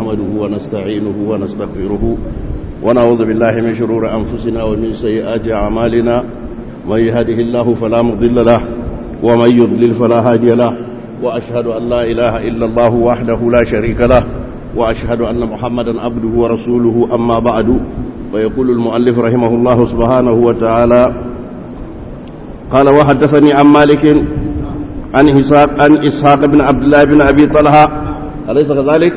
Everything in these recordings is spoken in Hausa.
نحمده ونستعينه ونستغفره ونعوذ بالله من شرور أنفسنا ومن سيئات أعمالنا من يهده الله فلا مضل له ومن يضلل فلا هادي له وأشهد أن لا إله إلا الله وحده لا شريك له وأشهد أن محمدا عبده ورسوله أما بعد ويقول المؤلف رحمه الله سبحانه وتعالى قال وحدثني عن مالك عن إسحاق عن إسحاق بن عبد الله بن أبي طلحة أليس كذلك؟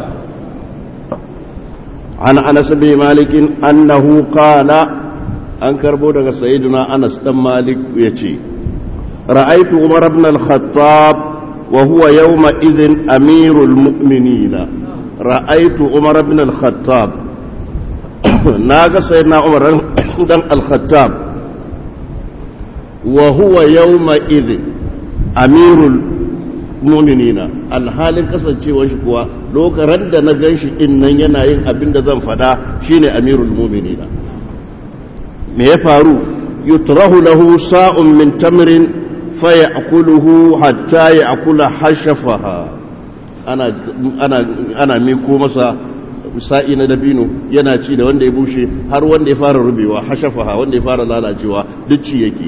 عن أنس بن مالك أنه قال أنكر بودك سيدنا أنس بن مالك يتي رأيت عمر بن الخطاب وهو يومئذ أمير المؤمنين رأيت عمر بن الخطاب ناقة سيدنا عمر بن الخطاب وهو يومئذ أمير المؤمنين alhalin kasancewar shi kuwa lokacin da na gan shi innan yana yin abin da zan fada shine amirul mu'minina me ya faru yutrahu lahu sa'un min tamrin fayakuluhu hatta yakula hashafaha ana ana ana miko masa sa'i na dabino yana ci da wanda ya bushe har wanda ya fara rubewa hashafaha wanda ya fara lalacewa duk ci yake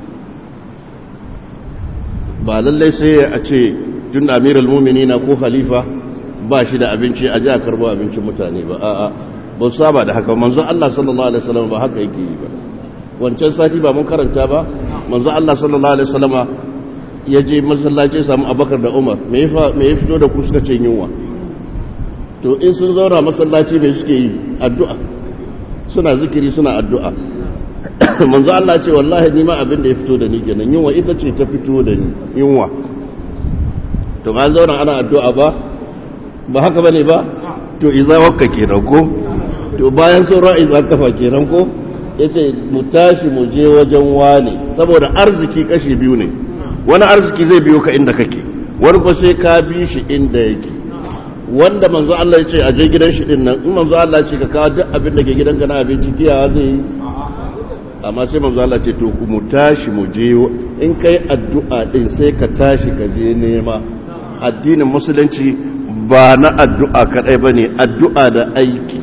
ba lallai sai a ce tun da amiral muminina ko khalifa ba shi da abinci a ji a karbo abincin mutane ba a'a ba su saba da haka manzon Allah sallallahu alaihi wasallam ba haka yake yi ba wancan sati ba mun karanta ba manzon Allah sallallahu alaihi wasallam ya je masallaci samu Abubakar da Umar me ya me ya fito da ku suka ce yunwa to in sun zauna masallaci me suke yi addu'a suna zikiri suna addu'a manzo Allah ce wallahi ni ma abin da ya fito da ni kenan yunwa ita ce ta fito da ni yunwa to ba zauna ana addu'a ba ba haka bane ba to iza wakka kenan ko to bayan sauran iza kafa kenan ko yace mu tashi mu je wajen wani saboda arziki kashi biyu ne wani arziki zai biyo ka inda kake wani ko sai ka bi shi inda yake wanda manzo Allah ya ce a je gidan shi din nan in manzo Allah ya ce ka kawo duk abin da ke gidanka na abinci kiyawa zai yi amma sai manzo Allah ce to ku mu tashi mu je in kai addu'a din sai ka tashi ka je nema addinin musulunci ba na addu'a kadai bane addu'a da aiki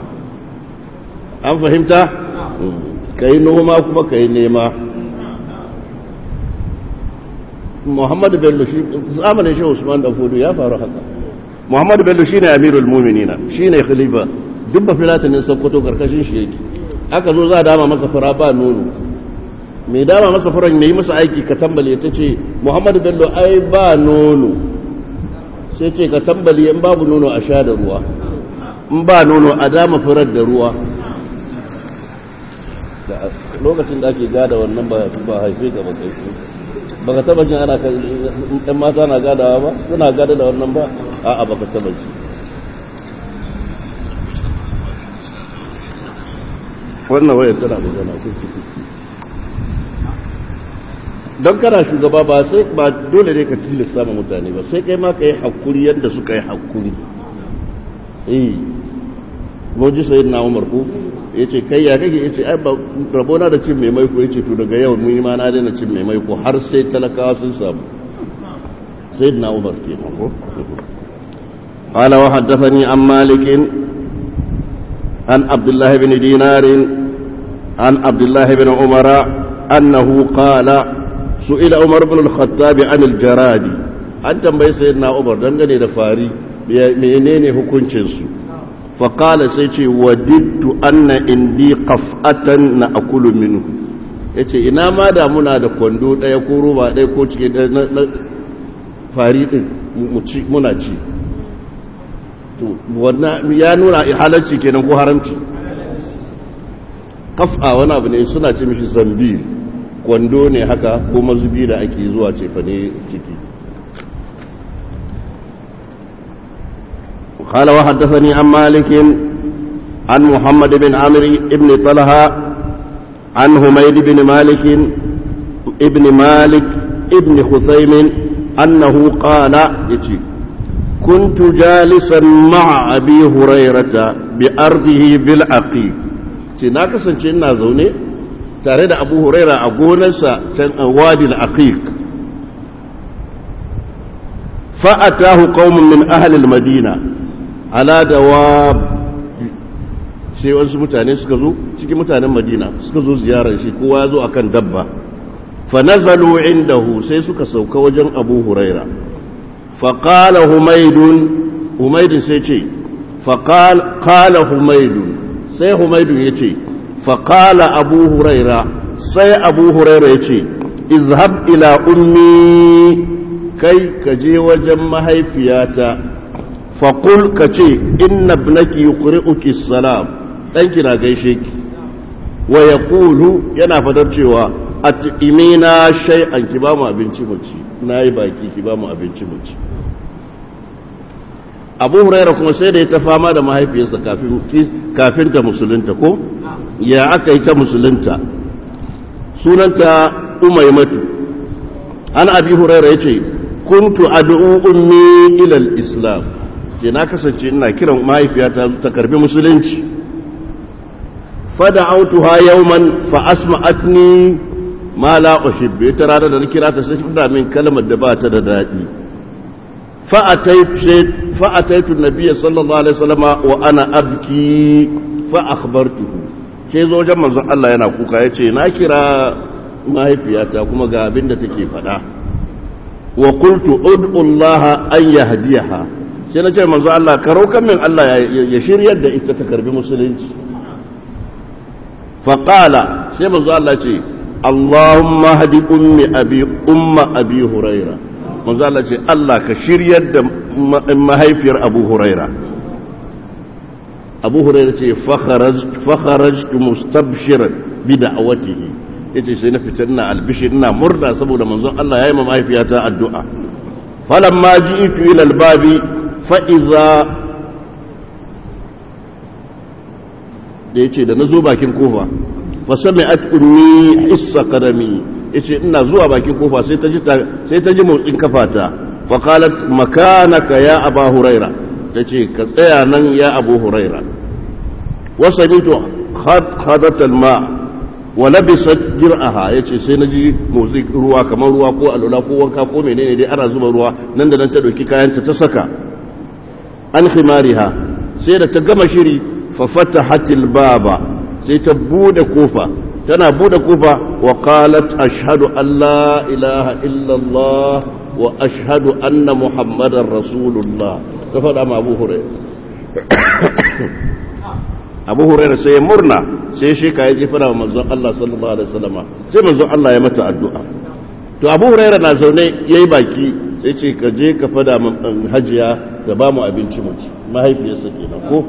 an fahimta kai noma kuma kai nema Muhammadu Bello shi zamanin shi Usman da Fodo ya faru haka Muhammadu Bello shine Amirul Mu'minina shine khalifa duk ba filatanin Sokoto karkashin shi yake aka zo za a dama masa fura ba nono mai dama masa furan mai masa aiki ka tambale ta ce muhammadu bello ai ba nono sai ce ka tambale in babu nono a sha da ruwa in ba nono a dama furar da ruwa lokacin da ake gada wannan ba haife ga ba kai ba ka taba jin ana ɗan mata na gadawa ba suna gada da wannan ba a'a ba ka taba ji wannan wayar tana da zana don kana shugaba ba sai ba dole ne ka tilasta ma mutane ba sai kai ma ka yi hakuri yadda suka yi hakuri eh goji sai na umar ko ya ce kai ya kake ya ce ai ba rabona da cin mai maiko ya ce to daga yau mun yi ma na daina cin mai maiko har sai talakawa sun samu sai na umar ke ko قال وحدثني عن مالك عن عبد الله بن دينار عن عبد الله بن عمر أنه قال سئل عمر بن الخطاب عن الجراد أن تنبي سيدنا عمر دنگني دفاري menene hukuncinsu faƙala sai ce wadittu anna indi qaf'atan na akulu minhu yace ina ma da muna da kwando ɗaya ko roba ɗaya ko cike na fari ɗin muna ci to wannan ya nuna halarci kenan ko haramci kaf'a wani abu ne suna ce mishi zambi kwando ne haka ko mazubi da ake zuwa cefa ne ciki قال وحدثني عن مالك عن محمد بن عمرو بن طلحة عن حميد بن مالك ابن مالك ابن خثيم أنه قال يتي كنت جالسا مع أبي هريرة بأرضه بالعقيق تناك سنشنا زوني تارد أبو هريرة أقولنسا وادي العقيق فأتاه قوم من أهل المدينة ala dawab sai wasu mutane suka zo cikin mutanen madina suka zo ziyarar shi kowa ya zo akan dabba fa nazalu indahu sai suka sauka wajen abu huraira fa qala humaydun humaydun sai ce fa qala humaydun sai humaydun yace fa qala abu huraira sai abu huraira yace izhab ila ummi kai ka je wajen mahaifiyata faƙul ka ce inna ibnaki yuqri'uki salam ɗanki na gaishe ki wa yaqulu yana fadar cewa at'imina shay'an ki ba mu abinci mu ci nayi baki ki ba mu abinci mu ci Abu Hurairah kuma sai da ya ta fama da mahaifiyarsa kafin kafin ta musulunta ko ya aka yi ta musulunta sunanta Umaymatu an Abi Hurairah yace kuntu ad'u ummi ila al-islam ce na kasance ina kiran mahaifiyata ta karbi musulunci fada'autuha yawman fa asma'atni ma la uhibbu ita rana da na kira ta sai ta min kalmar da ba ta da dadi fa ataitu fa ataitu nabiyyi sallallahu alaihi wasallam wa ana abki fa akhbartuhu sai zo wajen manzon Allah yana kuka yace na kira mahaifiyata kuma ga abin da take faɗa wa qultu ud'u Allah an yahdiyaha sai na ce manzo Allah ka rokan min Allah ya shiryar da ita ta karbi musulunci fa qala sai manzo Allah ce Allahumma hadi ummi abi umma abi huraira manzo Allah ce Allah ka shiryar da mahaifiyar Abu Huraira Abu Huraira ce fa kharajtu mustabshiran bi da'watihi yace sai na fita ina albishir ina murna saboda manzon Allah ya yi ma mahaifiyata addu'a falamma ji'tu ila albabi fa iza da yace da nazo bakin kofa fa sami'at ummi hissa qadami yace ina zuwa bakin kofa sai ta ji sai ta ji motsin kafata fa qalat makanaka ya aba huraira tace ka tsaya nan ya abu huraira wasanitu khadat alma wa labisat dir'aha yace sai naji motsi ruwa kamar ruwa ko alula ko wanka ko menene dai ana zuba ruwa nan da nan ta dauki kayanta ta saka an khimariha sai da ta gama shiri fa fatahatil baba sai ta bude kofa tana bude kofa wa qalat ashhadu an la ilaha illa allah wa ashhadu anna muhammadar rasulullah ta faɗa ma abu hurairah abu huraira sai ya murna sai shi ka ya jefara wa manzon Allah sallallahu alaihi wasallama sai manzon Allah ya mata addu'a to abu huraira na zaune yayi baki sai ce ka je ka fada hajiya ta ba mu abinci mu ci mahaifiyarsa kenan ko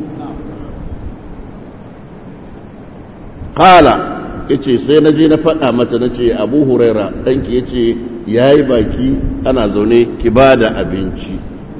qala yace sai na je na fada mata nace abu huraira danki yace yayi baki ana zaune ki bada abinci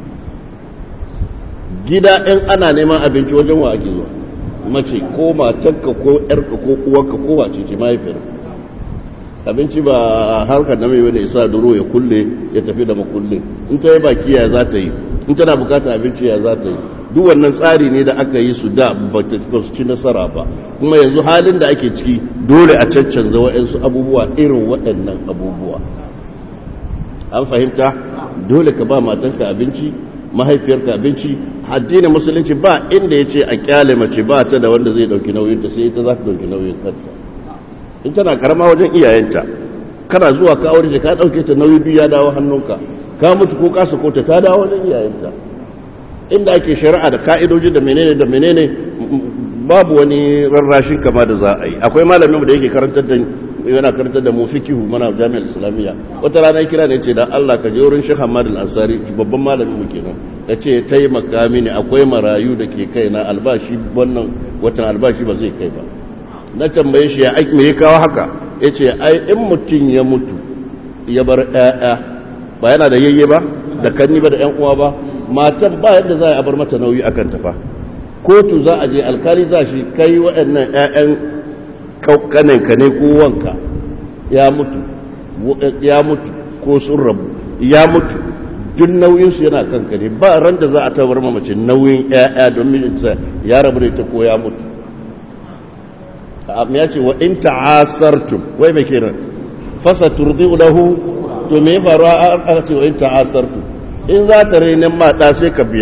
gida in ana neman abinci wajen wa ake zuwa mace ko matarka ko yarka ko uwarka ko wace ce mahaifiyar abinci ba harkar na mai wani isa duro ya kulle ya tafi da makulle in ta yi baki ya za ta yi in tana bukatar abinci ya za ta yi duk wannan tsari ne da aka yi su da ba su ci nasara ba kuma yanzu halin da ake ciki dole a caccanza waɗansu abubuwa irin waɗannan abubuwa an fahimta dole ka ba matanka abinci mahaifiyarka abinci addinin musulunci ba inda ya ce a kyale mace ba ta da wanda zai dauki nauyinta sai ita za ta dauki nauyin kanta in tana karama wajen iyayenta kana zuwa ka aure ka dauke ta nauyi biyu ya dawo hannunka ka mutu ko ka sako ta ta dawo wajen iyayenta inda ake shari'a da ka'idoji da menene da menene babu wani rarrashin kama da za a yi akwai malamin da yake karantar da yana karantar da mu fikihu mana jami'ar islamiyya wata rana ya kira ne ce da Allah ka je wurin Sheikh Ahmad Al-Ansari babban malamin mu kenan ya ce taimaka mini akwai marayu da ke kai na albashi wannan watan albashi ba zai kai ba na tambaye shi ya aiki me ya kawo haka ya ce ai in mutum ya mutu ya bar ƴaƴa ba yana da yayye ba da kanni ba da ƴan uwa ba matan ba yadda za a bar mata nauyi akan ta fa kotu za a je alkali za shi kai waɗannan ƴaƴan kananka ne ko wanka ya mutu ya mutu ko sun rabu ya mutu duk nauyinsu yana kanka ne ba ran da za a tabar mace nauyin ya'ya don mijinta ya rabu da ita ko ya mutu amma ya ce wa in ta'asartum wai mai kiran fasa turdi lahu to me faru a ce wa in ta'asartum in za ta renin ma da sai ka biya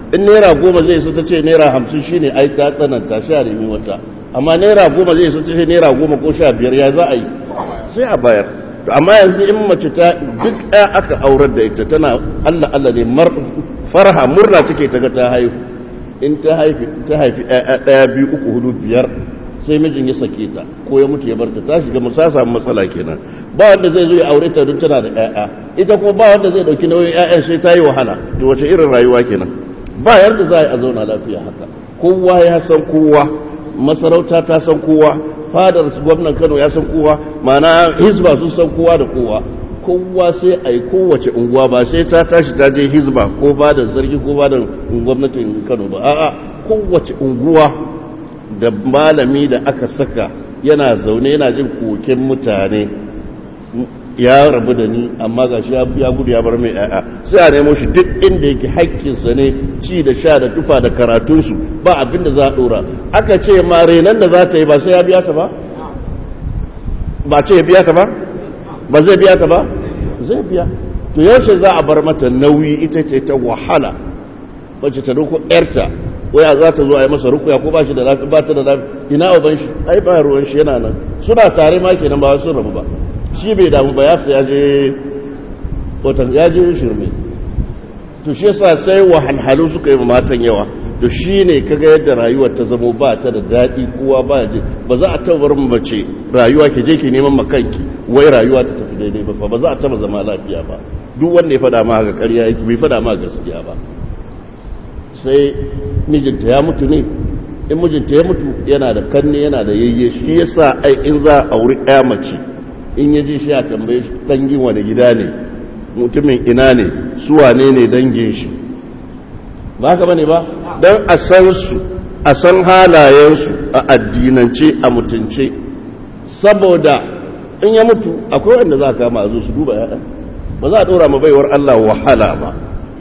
in naira goma zai so ta ce naira hamsin shine ai ta tsananta sha nemi wata amma naira goma zai so ta ce naira goma ko sha biyar ya za a yi sai a bayar amma yanzu in mace ta duk ɗaya aka aurar da ita tana allah allah ne farha murna take ta ga ta haihu in ta haifi ta haifi ɗaya biyu uku hudu biyar sai mijin ya sake ta ko ya mutu ya bar ta ta shiga musa samu matsala kenan ba wanda zai zo ya aure ta don tana da ƴaƴa ita kuma ba wanda zai dauki nauyin ƴaƴan sai ta yi wahala to wace irin rayuwa kenan ba yarda za a zauna lafiya haka kowa ya san kowa masarauta ta san kowa fadar gwamnan Kano ya san kowa mana hizba sun san kowa da kowa kowa sai a yi kowace unguwa ba sai ta tashi ta je hizba ko fadar sarki ko fadar gwamnatin Kano ba a'a kowace unguwa da malami da aka saka yana zaune yana jin koken mutane ya rabu da ni amma ga shi ya gudu ya bar mai yaya sai a nemo shi duk inda yake haƙƙinsa ne ci da sha da tufa da karatunsu ba abin da za a ɗora aka ce ma renan da za ta yi ba sai ya biya ta ba ba ce ya biya ta ba ba zai biya ta ba zai biya to yaushe za a bar mata nauyi ita ce ta wahala wacce ta doko yarta waya za ta zo a yi masa rukuya ko ba shi da lafi ba ta da lafi ina uban shi ai ba ruwan shi yana nan suna tare ma kenan ba sun rabu ba shi bai damu ba ya fi ya je watan ya je shirme to shi yasa sai wahalhalu suka yi matan yawa to shi ne kaga yadda rayuwar ta zamo ba ta da daɗi kowa ba je ba za a taɓa barin mace rayuwa ke je ki neman makanki wai rayuwa ta tafi daidai ba ba za a taɓa zama lafiya ba duk wanda ya faɗa ma haka ƙarya yake bai faɗa ma gaskiya ba sai mijinta ya mutu ne in mijinta ya mutu yana da kanne yana da yayye shi yasa ai in za a auri ɗaya mace in ya ji shi a tambaye shi dangin wani gida ne mutumin ina ne su wane ne dangin shi ba haka bane ba don a san su a san halayensu a addinance a mutunce saboda in ya mutu akwai wanda za a kama a zo su duba yaɗa ba za a ɗora ma baiwar Allah wahala ba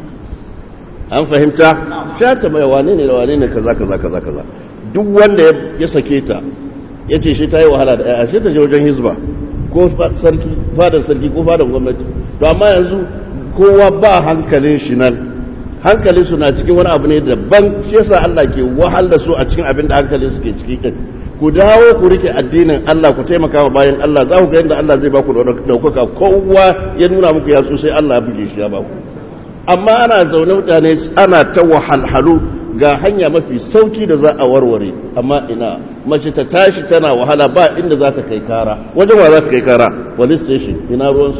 an fahimta sha ta mai wane ne da wane ne kaza kaza kaza kaza duk wanda ya sake ta ya ce shi ta yi wahala da ya shi ta je wajen hizba ko sarki fadar sarki ko fadar gwamnati to amma yanzu kowa ba hankalin shi nan hankalin su na cikin wani abu ne daban shi yasa Allah ke wahal da su a cikin abin da hankalin su ke ciki din ku dawo ku rike addinin Allah ku taimaka wa bayan Allah za ku ga yadda Allah zai ba ku daukaka kowa ya nuna muku ya so sai Allah ya buge shi ya ba ku amma ana zaune mutane ana ta wahalhalu ga hanya mafi sauki da za a warware amma ina mace ta tashi tana wahala ba inda za ta kai kara wajen wa za ta kai kara police station ina ruwansu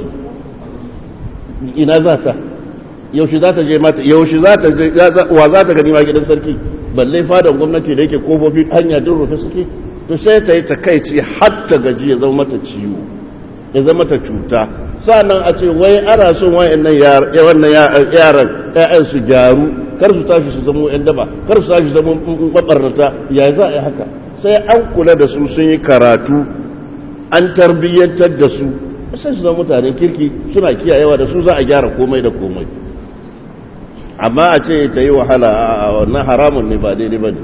ina za ta yaushe za ta je mata yaushe za ta wa za ta gani ma gidan sarki balle fadan gwamnati da yake kofofi hanya din rufe suke to sai ta yi takaici har ta gaji ya zama mata ciwo ya zama mata cuta sannan a ce wai ana son wayannan wannan yaran ƴaƴan su gyaru kar su tashi su zama ƴan daba kar su tashi su zama mabarnata ya za a yi haka sai an kula da su sun yi karatu an tarbiyyantar da su sai su zama mutanen kirki suna kiyayewa da su za a gyara komai da komai amma a ce ta yi wahala a wannan haramun ne ba daidai ba ne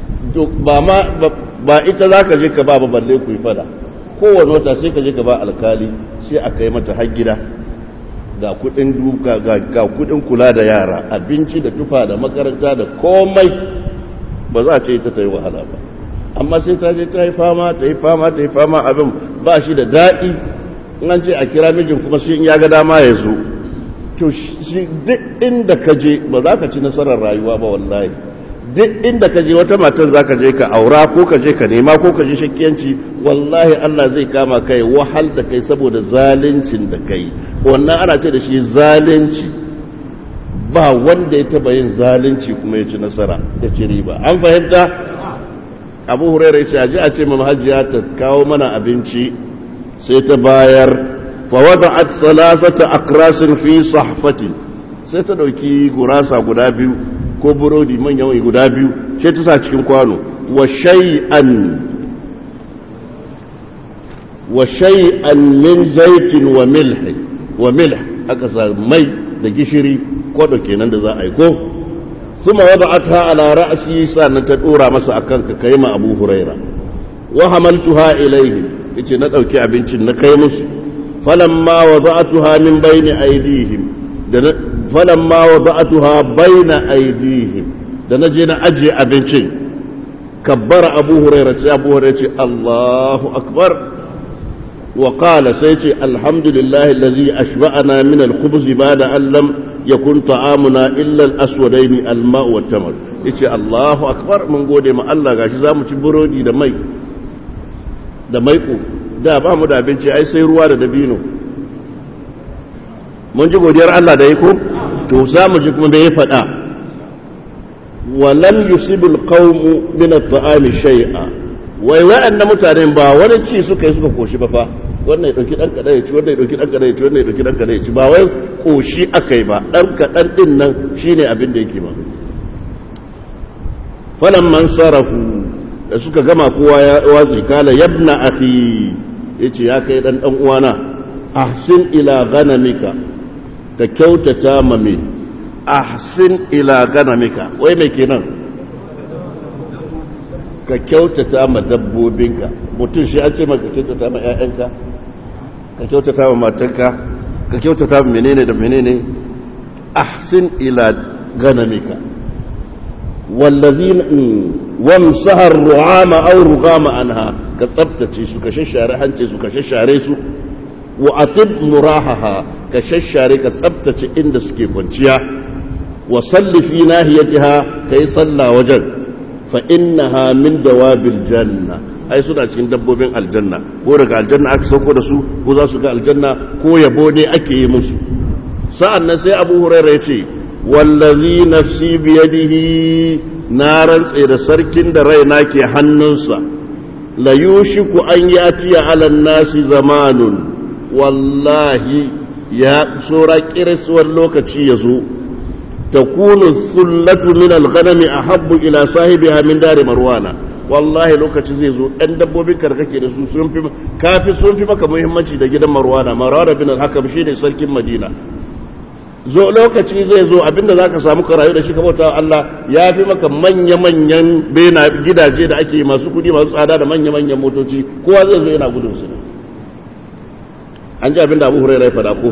ba ita za ka je ka ba balle ku yi fada kowane wata sai ka je ka ba alkali sai a kai mata har gida ga kudin duka ga kudin kula da yara abinci da tufa da makaranta da komai ba za a ce ita ta yi wahala ba amma sai ta je ta yi fama ta yi fama ta yi fama abin ba shi da daɗi in an ce a kira mijin kuma sai in ya ga dama ya zo to shi duk inda ka je ba za ka ci nasarar rayuwa ba wallahi duk inda ka je wata matar za ka je ka aura ko ka je ka nema ko ka je shakkiyanci wallahi Allah zai kama kai wahal da kai saboda zaluncin da kai wannan ana ce da shi zalunci ba wanda ya taba yin zalunci kuma ya ci nasara ya ci riba an fahimta abu hurairu ya ce a ce mamma hajiya ta kawo mana abinci sai ta bayar fawada'at salasata akrasin fi sahfati sai ta dauki gurasa guda biyu ko burodi manyan guda biyu sai ta sa cikin kwano wa shay'an wa shay'an min zaitin wa milh wa milh aka sa mai da gishiri kwado kenan da za a yi ko kuma wada'atha ala ra'si sannan ta dora masa akan ka kai ma Abu Huraira wa hamaltuha ilayhi yace na dauki abincin na kai musu falamma wada'tuha min bayni aydihim da falamma wada'atuha baina aydihim da naje na aje abincin kabbara abu hurairah sai abu hurairah ce Allahu akbar wa qala sai ce alhamdulillahi allazi ashba'ana min al-khubz ba'da an lam yakun ta'amuna illa al-aswadaini al-ma'u wat-tamr yace Allahu akbar mun gode ma Allah gashi zamu ci burodi da mai da maiko da ba mu da abinci ai sai ruwa da dabino mun ji godiyar Allah da yako to za mu ji kuma da ya faɗa wa lam yusibul qawmu min at-ta'ami shay'a wai wa'annan mutanen ba wani ci suka yi suka koshi ba fa wannan ya dauki dan kada ya ci wannan ya dauki dan kada ya ci wannan ya dauki dan kada ya ci ba wai koshi akai ba dan kadan din nan shine abin da yake ba falamman sarafu da suka gama kowa ya watsi kala yabna akhi yace ya kai dan dan uwana ahsin ila ghanamika ka kyautata ma me ahsin ila ghanamika wai me kenan ka kyautata ma dabbobinka mutum shi an ce maka kyautata ma ƴaƴanka ka kyautata ma matanka ka kyautata ma menene da menene ahsin ila ghanamika wallazina wamsahar ru'ama aw rugama anha ka tsabtace su ka shashare hance su ka shashare su wa atib murahaha ka shashare ka tsabtace inda suke kwanciya wa salli fi nahiyatiha kai salla wajen fa innaha min dawabil janna ai suna cikin dabbobin aljanna ko daga aljanna aka sauko da su ko za su ga aljanna ko yabo ne ake yi musu sa'an nan sai abu hurairah ya ce wallazi nafsi biyadihi na rantse da sarkin da raina ke hannunsa la yushiku an yatiya ala nasi zamanun wallahi ya tsora kirisuwar lokaci ya zo takunu sullatu min alghanami ahabbu ila sahibiha min dari marwana wallahi lokaci zai zo ɗan dabbobin ka kake da su sun fi kafi sun fi maka muhimmanci da gidan marwana marwana bin al-hakam shine sarkin madina zo lokaci zai zo abinda za ka samu karayu da shi ka bauta Allah ya fi maka manya-manyan bena gidaje da ake masu kudi masu tsada da manya-manyan motoci kowa zai zo yana gudun su an ji abinda abu hurairu ya fada ko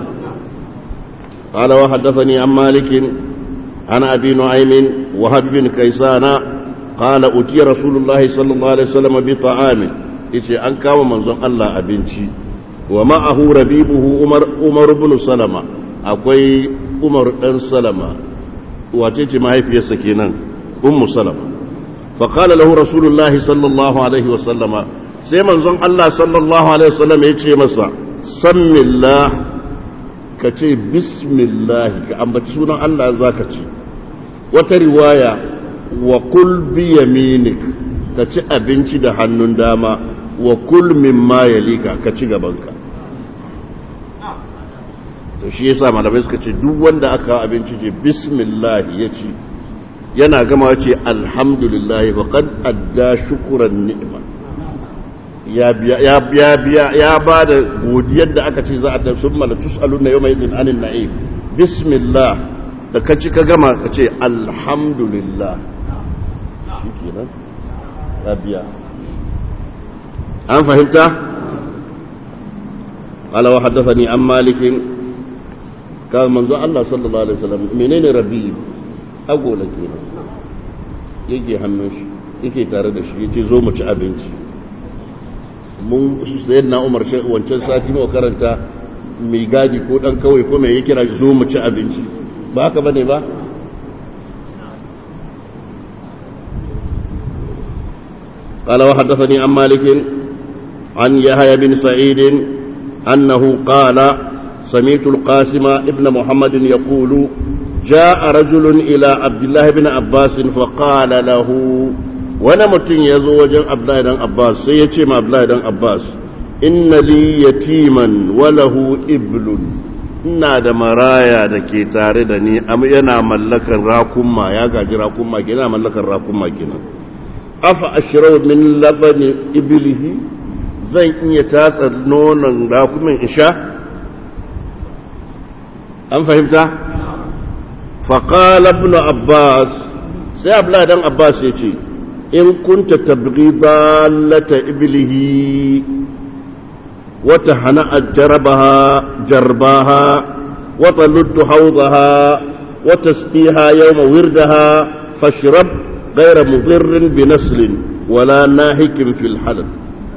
قال وحدثني عن مالك عن ابي نعيم وهب بن كيسان قال اتي رسول الله صلى الله عليه وسلم بطعام yace an kawo manzon Allah abinci wa ma'ahu rabibuhu Umar Umar ibn Salama akwai umar ɗan salama wace ce mahaifiyarsa kenan ummu salama faƙala lahu rasulullahi sallallahu alaihi wasallama sai manzon Allah sallallahu alaihi wasallama ya ce masa sammillah ka ce bismillah ka ambaci sunan Allah za ka ce wata riwaya wa kul bi yaminik ka ci abinci da hannun dama wa kul mimma yalika ka ci gabanka to shi yasa malamai suka ce duk wanda aka abinci ce bismillah ya ci yana gama ce alhamdulillah wa qad adda shukran ni'ma ya biya ya biya biya ya bada godiyar da aka ce za a tafi summa la tusaluna yawma idin anin na'im bismillah da ka ci ka gama ka ce alhamdulillah shikenan ya biya an fahimta قال وحدثني عن مالك kawai manzo Allah sallallahu alaihi wasallam menene rabi agola kenan yake hannun shi yake tare da shi yace zo mu ci abinci mun sayyidina Umar shi wancan sati mu karanta mai gadi ko dan kawai ko mai yake kira zo mu ci abinci ba haka bane ba قال وحدثني عن مالك عن يحيى بن سعيد أنه قال سمعت القاسم ابن محمد يقول جاء رجل إلى عبد الله بن عباس فقال له وانا متن يزوج عبد الله بن عباس سيتي مع عبد الله بن عباس إن لي يتيما وله إبل ina da maraya da ke tare da ni yana mallakar rakunma ya gaji rakunma ke yana mallakar rakunma kenan afa ashrau min labani ibilihi zan iya tatsa nonon rakumin isha an fahimta faƙala ibn abbas sai abla dan abbas ya ce in kunta tabghi dallata iblihi wata hana jarabaha jarbaha وتلد حوضها وتسقيها يوم وردها فاشرب غير مضر بنسل ولا ناهك في الحلب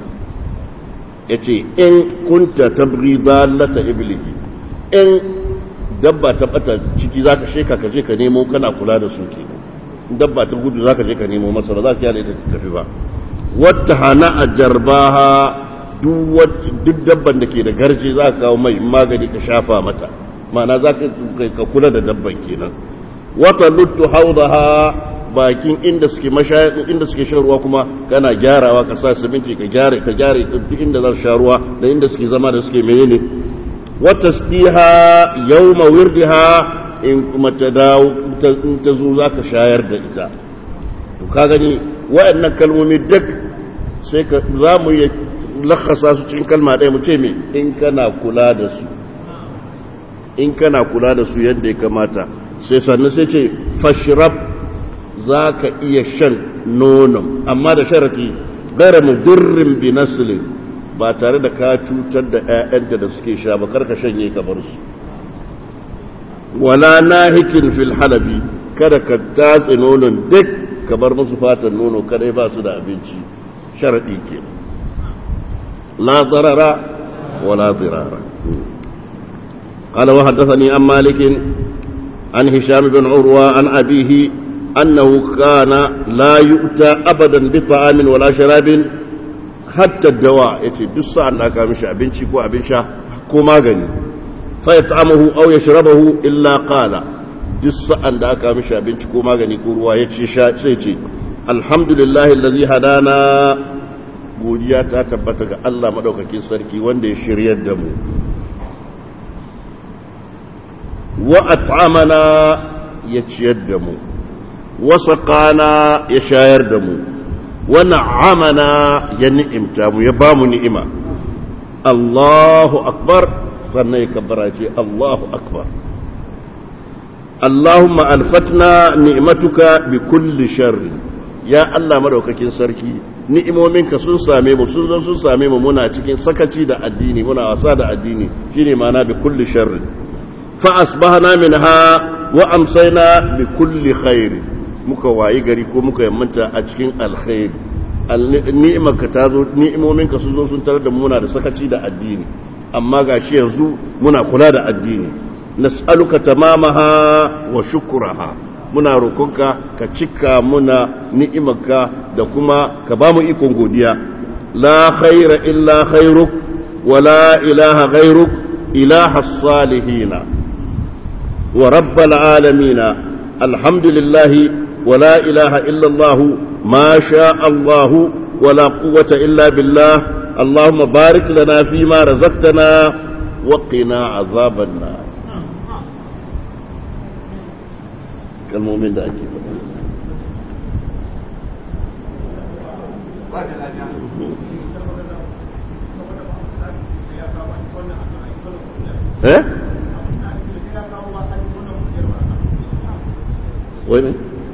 yace in kunta tabghi dallata iblihi in dabba ta bata ciki zaka sheka ka je ka nemo kana kula da su ke dabba ta gudu zaka je ka nemo masa ba za ka yale ta tafi ba wata hana a jarbaha duk dabban da ke da garje za ka kawo mai magani ka shafa mata ma'ana za ka kula da dabban kenan wata luttu haudaha bakin inda suke mashaya inda suke shan ruwa kuma kana gyarawa ka sa siminti ka gyare ka gyare duk inda za su sha ruwa da inda suke zama da suke menene wa tasbiha yawma wirdiha in kuma ta dawo in ta zo zaka shayar da ita to ka gani waɗannan kalmomi duk sai ka za mu yi lakasa su cikin kalma ɗaya mu ce me in kana kula da su in kana kula da su yadda ya kamata sai sannan sai ce fashrab za ka iya shan nonon amma da sharati gara mudurrin bi naslin ba tare da ka cutar da 'ya'yanta da suke sha ba karka shanye ka bar su wala nahikin fil halabi kada ka tatse nonon duk ka bar musu fatan nono kadai ba su da abinci sharadi ke la darara wala dirara قال وحدثني عن مالك عن هشام بن عروة عن أبيه أنه كان لا يؤتى أبدا بطعام ولا شراب حتى الدواء يتي دس عن أكا مش أبنشي كو أبنشا كو ماغني فيطعمه أو يشربه إلا قال دس عن أكا مش أبنشي كو ماغني كو روا يتي سيتي الحمد لله الذي هدانا godiya ta tabbata ga Allah madaukakin sarki wanda ya shiryar da mu wa at'amana ya ciyar da mu wasaƙana ya shayar da mu wani amana ya ni'imta mu ya ba mu ni'ima Allahu akbar sannan ya kabbara ce Allahu akbar Allahumma alfatna ni'matuka bi kulli sharri ya Allah madaukakin sarki ni'imominka sun same mu sun zo sun same mu muna cikin sakaci da addini muna wasa da addini shine ma'ana bi kulli sharri fa asbahna minha wa amsayna bi kulli khairin muka wayi gari ko muka yammanta a cikin alkhairi ni'imarka ta zo ni'imominka sun zo sun tarar da muna da sakaci da addini amma gashi yanzu muna kula da addini nas'aluka tamamaha wa shukraha muna roƙonka ka cika muna ni'imarka da kuma ka ba mu ikon godiya la khaira illa khairuk wa la ilaha ghairuk ilaha salihina wa rabbal alamina alhamdulillahi ولا إله إلا الله ما شاء الله ولا قوة إلا بالله اللهم بارك لنا فيما رزقتنا وقنا عذاب النار كالمؤمن ده أكيد ايه وين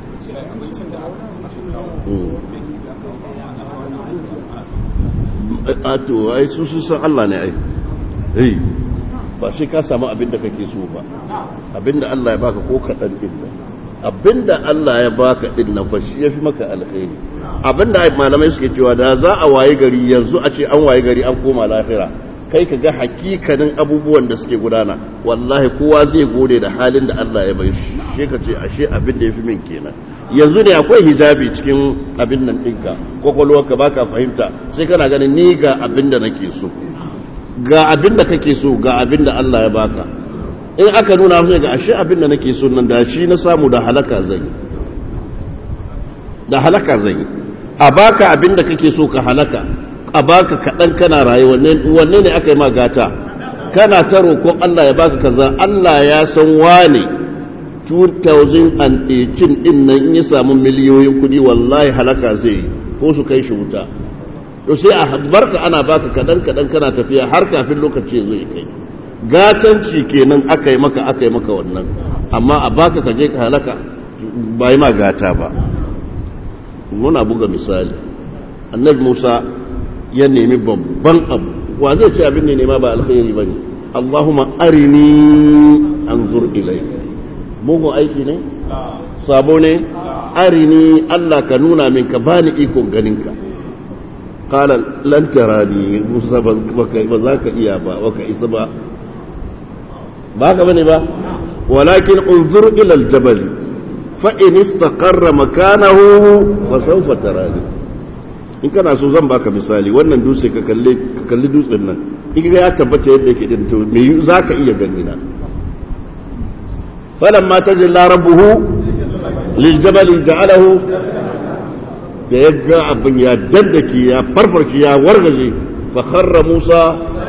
a to ai su sun san Allah ne ai eh ba shi ka samu abin da kake so ba abin da Allah ya baka ko kaɗan din nan abin da Allah ya baka din nan fa shi yafi maka alkhairi abin da malamai suke cewa da za a waye gari yanzu a ce an waye gari an koma lahira kai ka ga hakikanin abubuwan da suke gudana wallahi kowa zai gode da halin da Allah ya bai shi shi ka ce ashe abin da ya fi min kenan yanzu ne akwai hijabi cikin abin nan ɗinka kwakwalwarka ba ka fahimta sai kana ganin ni ga abin da nake so ga abin da kake so ga abin da Allah ya baka in aka nuna sai ga ashe abin da nake so nan da shi na samu da halaka zai da halaka zai a baka abin da kake so ka halaka a baka kaɗan kana raye wanne ne aka yi ma gata kana ta roƙon Allah ya baka kaza Allah ya san wane 2018 din nan in ya samu miliyoyin kuɗi wallahi halaka zai ko su kai shi wuta to sai a barka ana baka kaɗan kaɗan kana tafiya har kafin lokaci zai kai gatanci kenan aka yi maka aka yi maka wannan amma a baka ka je ka halaka ba yi ma gata ba muna buga misali annabi musa ya nemi babban abu wa zai ce abin ne nema ba alkhairi ba ne Allahumma arini anzur ilayka mugun aiki ne sabo ne arini Allah ka nuna min ka bani ikon ganinka qala lan tarani musa ba za ka iya ba baka isa ba ba ka bane ba walakin unzur ila aljabal fa in istaqarra makanahu fa sawfa tarani in kana so zan baka misali wannan dutse ka kalle ka kalli dutsen nan in ga ya tabbata yadda yake din to me zaka iya gani na falamma tajalla rabbuhu liljabal ja'alahu da ya ga abin ya daddake ya farfarki ya wargaje fa kharra Musa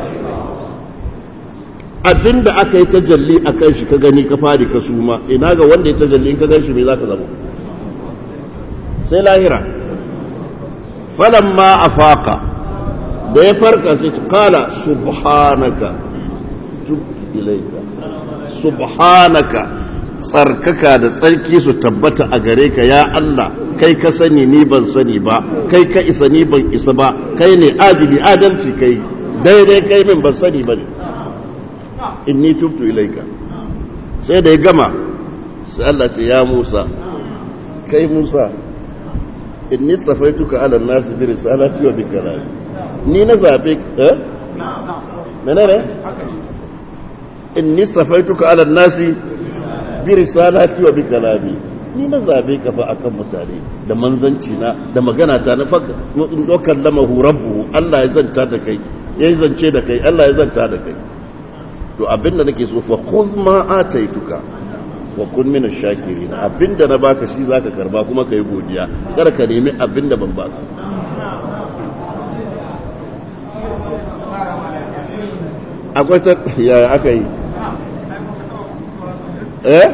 abinda aka yi tajalli a kan shi ka gani ka fadi ka suma ina ga wanda ya tajalli in ka gan shi me zaka zama sai lahira falamma afaqa da ya farka sai ce qala subhanaka tub ilayka subhanaka tsarkaka da tsarki su tabbata a gare ka ya Allah kai ka sani ni ban sani ba kai ka isa ni ban isa ba kai ne adili adalci kai daidai kai min ban sani ba ne inni tubtu ilaika sai da ya gama sai Allah ce ya Musa kai Musa inni stafaituka ala nasi bi risalati wa bi kalami ni na zabe eh menene inni stafaituka ala nasi bi risalati wa bi kalami ni na zabe ka fa akan mutane da manzanci na da magana ta na faka in dokan lamahu rabbuhu Allah ya zanta da kai ya zance da kai Allah ya zanta da kai to abinda nake so fa khudh ma ataituka wa kun min ash-shakirin abinda na baka shi zaka karba kuma kai godiya kada ka nemi abinda ban baka akwai ta yaya aka yi eh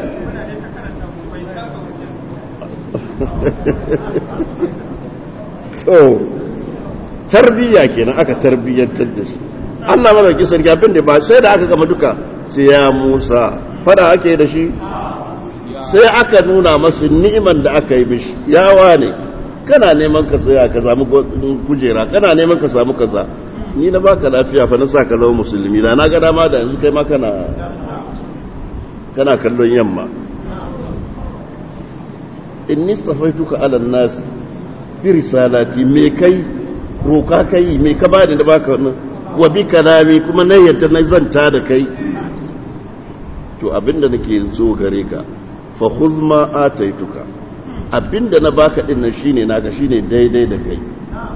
to tarbiyya kenan aka tarbiyyantar da shi Allah madauki sarki abin da ba sai da aka gama duka sai ya Musa fada ake da shi sai aka nuna masu ni'iman da aka yi mishi yawa ne kana neman ka saya ka samu kujera kana neman ka samu kaza ni na baka lafiya fa na sa ka zama musulmi da na ga dama da yanzu kai ma kana kana kallon yamma inni safaituka ala nas bi risalati me kai roka kai me ka bani da baka wannan wa bi kalami kuma na yadda na zanta da kai to abinda nake so gare ka fa khudh ma ataituka abinda na baka din nan shine naka shine daidai da kai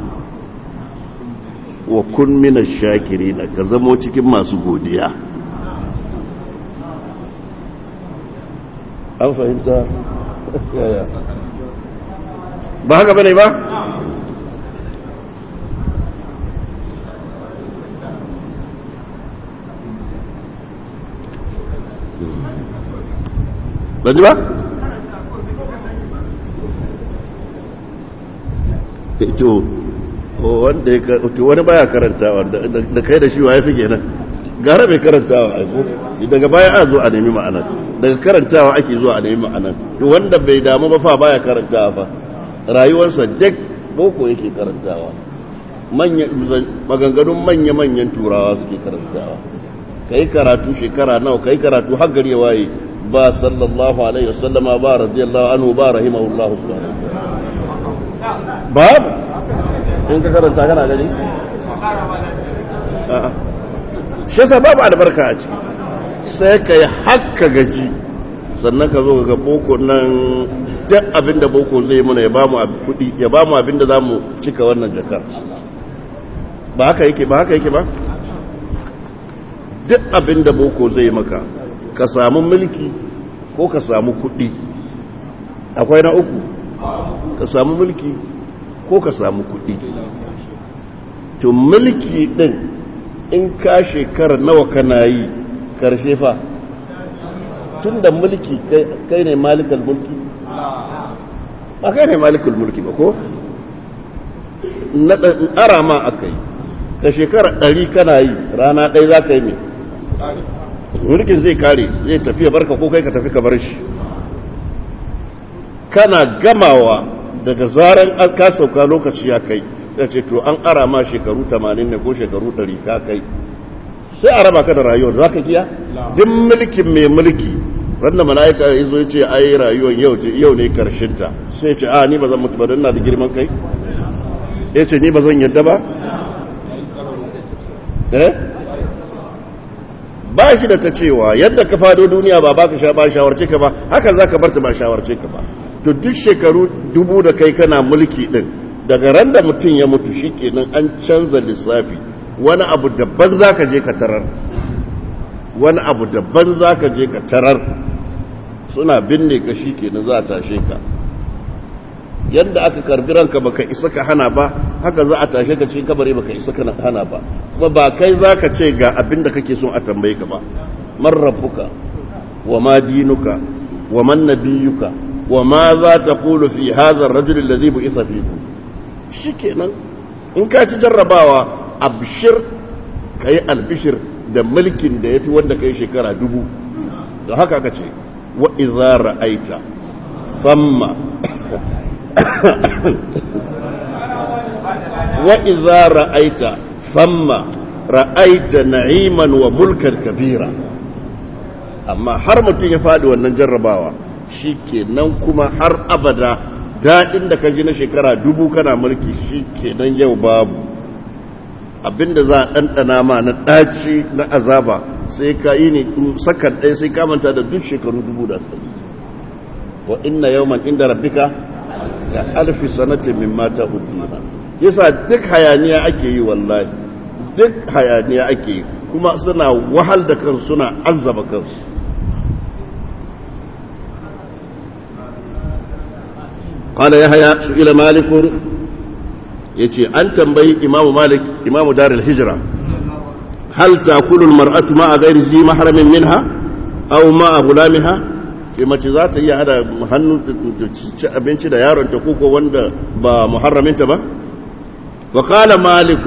wa kun mina shakirina ka zamo cikin masu godiya an fahimta ba haka bane ba ba ji ba? to wanda ya to wani baya karantawa da kai da shi wa ya fi kenan gara mai karantawa a ko daga baya a zo a nemi ma'anar daga karantawa ake zuwa a nemi ma'anar to wanda bai damu ba fa baya karantawa fa rayuwarsa duk boko yake karantawa maganganun manya-manyan turawa suke karantawa kai karatu shekara nawa kai karatu har gari ya waye ba sallallahu alaihi wasallama ba radiyallahu anhu ba rahimahullahu subhanahu babu in ka karanta kana gani shi yasa babu albarka a ciki sai ka yi haka gaji sannan ka zo ga boko nan duk abinda boko zai muna ya bamu kudi ya bamu abinda za mu cika wannan jakar ba haka yake ba haka yake ba duk abinda boko zai maka ka samu mulki ko ka samu kudi akwai na uku ka samu mulki ko ka samu kuɗi to mulki ɗin in ka shekara nawa kana yi karshe fa tun da mulki kai ne malikal mulki ba kai ne malikal mulki ba ko na ara ma aka yi ka shekara ɗari kana yi rana ɗaya za ka yi mai mulkin zai kare zai tafi ya barka ko kai ka tafi ka bar shi kana gamawa daga zaran an ka sauka lokaci ya kai ya ce to an ara ma shekaru 80 ne ko shekaru 100 ka kai sai a raba ka da rayuwar za ka kiya duk mulkin mai mulki ranar mala'ika ya zo ce ai rayuwar yau ce yau ne karshinta sai ce a ni ba zan mutu ba don na da girman kai ya ce ni ba zan yadda ba eh ba shi da ta cewa yadda ka fado duniya ba ba ka sha ba shawarce ka ba haka za ka barta ba shawarce ka ba to duk shekaru dubu da kai kana mulki din daga ran da mutum ya mutu shi kenan an canza lissafi wani abu daban za ka je ka tarar wani abu daban za ka je ka tarar suna binne ka shi kenan za a tashe ka yadda aka karbi ranka baka isa ka hana ba haka za a tashe ka cikin kabari baka isa ka hana ba kuma ba kai za ka ce ga abin da kake son a tambaye ka ba man rabbuka wa ma dinuka wa man nabiyuka wa ma za ta kulu fi hadha ar-rajul alladhi bu'itha fikum shikenan in ka ci jarrabawa abshir kai albishir da mulkin da yafi wanda kai shekara dubu da haka aka ce wa idza ra'aita famma wa idza ra'aita famma ra'aita na'iman wa mulkan kabira amma har mutum ya faɗi wannan jarrabawa shi kenan kuma har abada daɗin da ka ji na shekara dubu kana mulki shi kenan yau babu abinda za a ɗanɗana ma na ɗaci na azaba sai ka yi ne sakan ɗaya sai ka manta da duk shekaru dubu da ɗari wa inna yawman inda rabbika da alfi sanatin min mata udina yasa duk hayaniya ake yi wallahi duk hayaniya ake yi kuma suna wahal da kansu suna azzaba kansu قال يحيى سئل مالك يتي أن تنبي إمام مالك إمام دار الهجرة هل تأكل المرأة مع غير ذي محرم منها أو مع غلامها ke mace za ta iya hada hannu ci abinci da yaron ta koko wanda ba muharraminta ba wa qala malik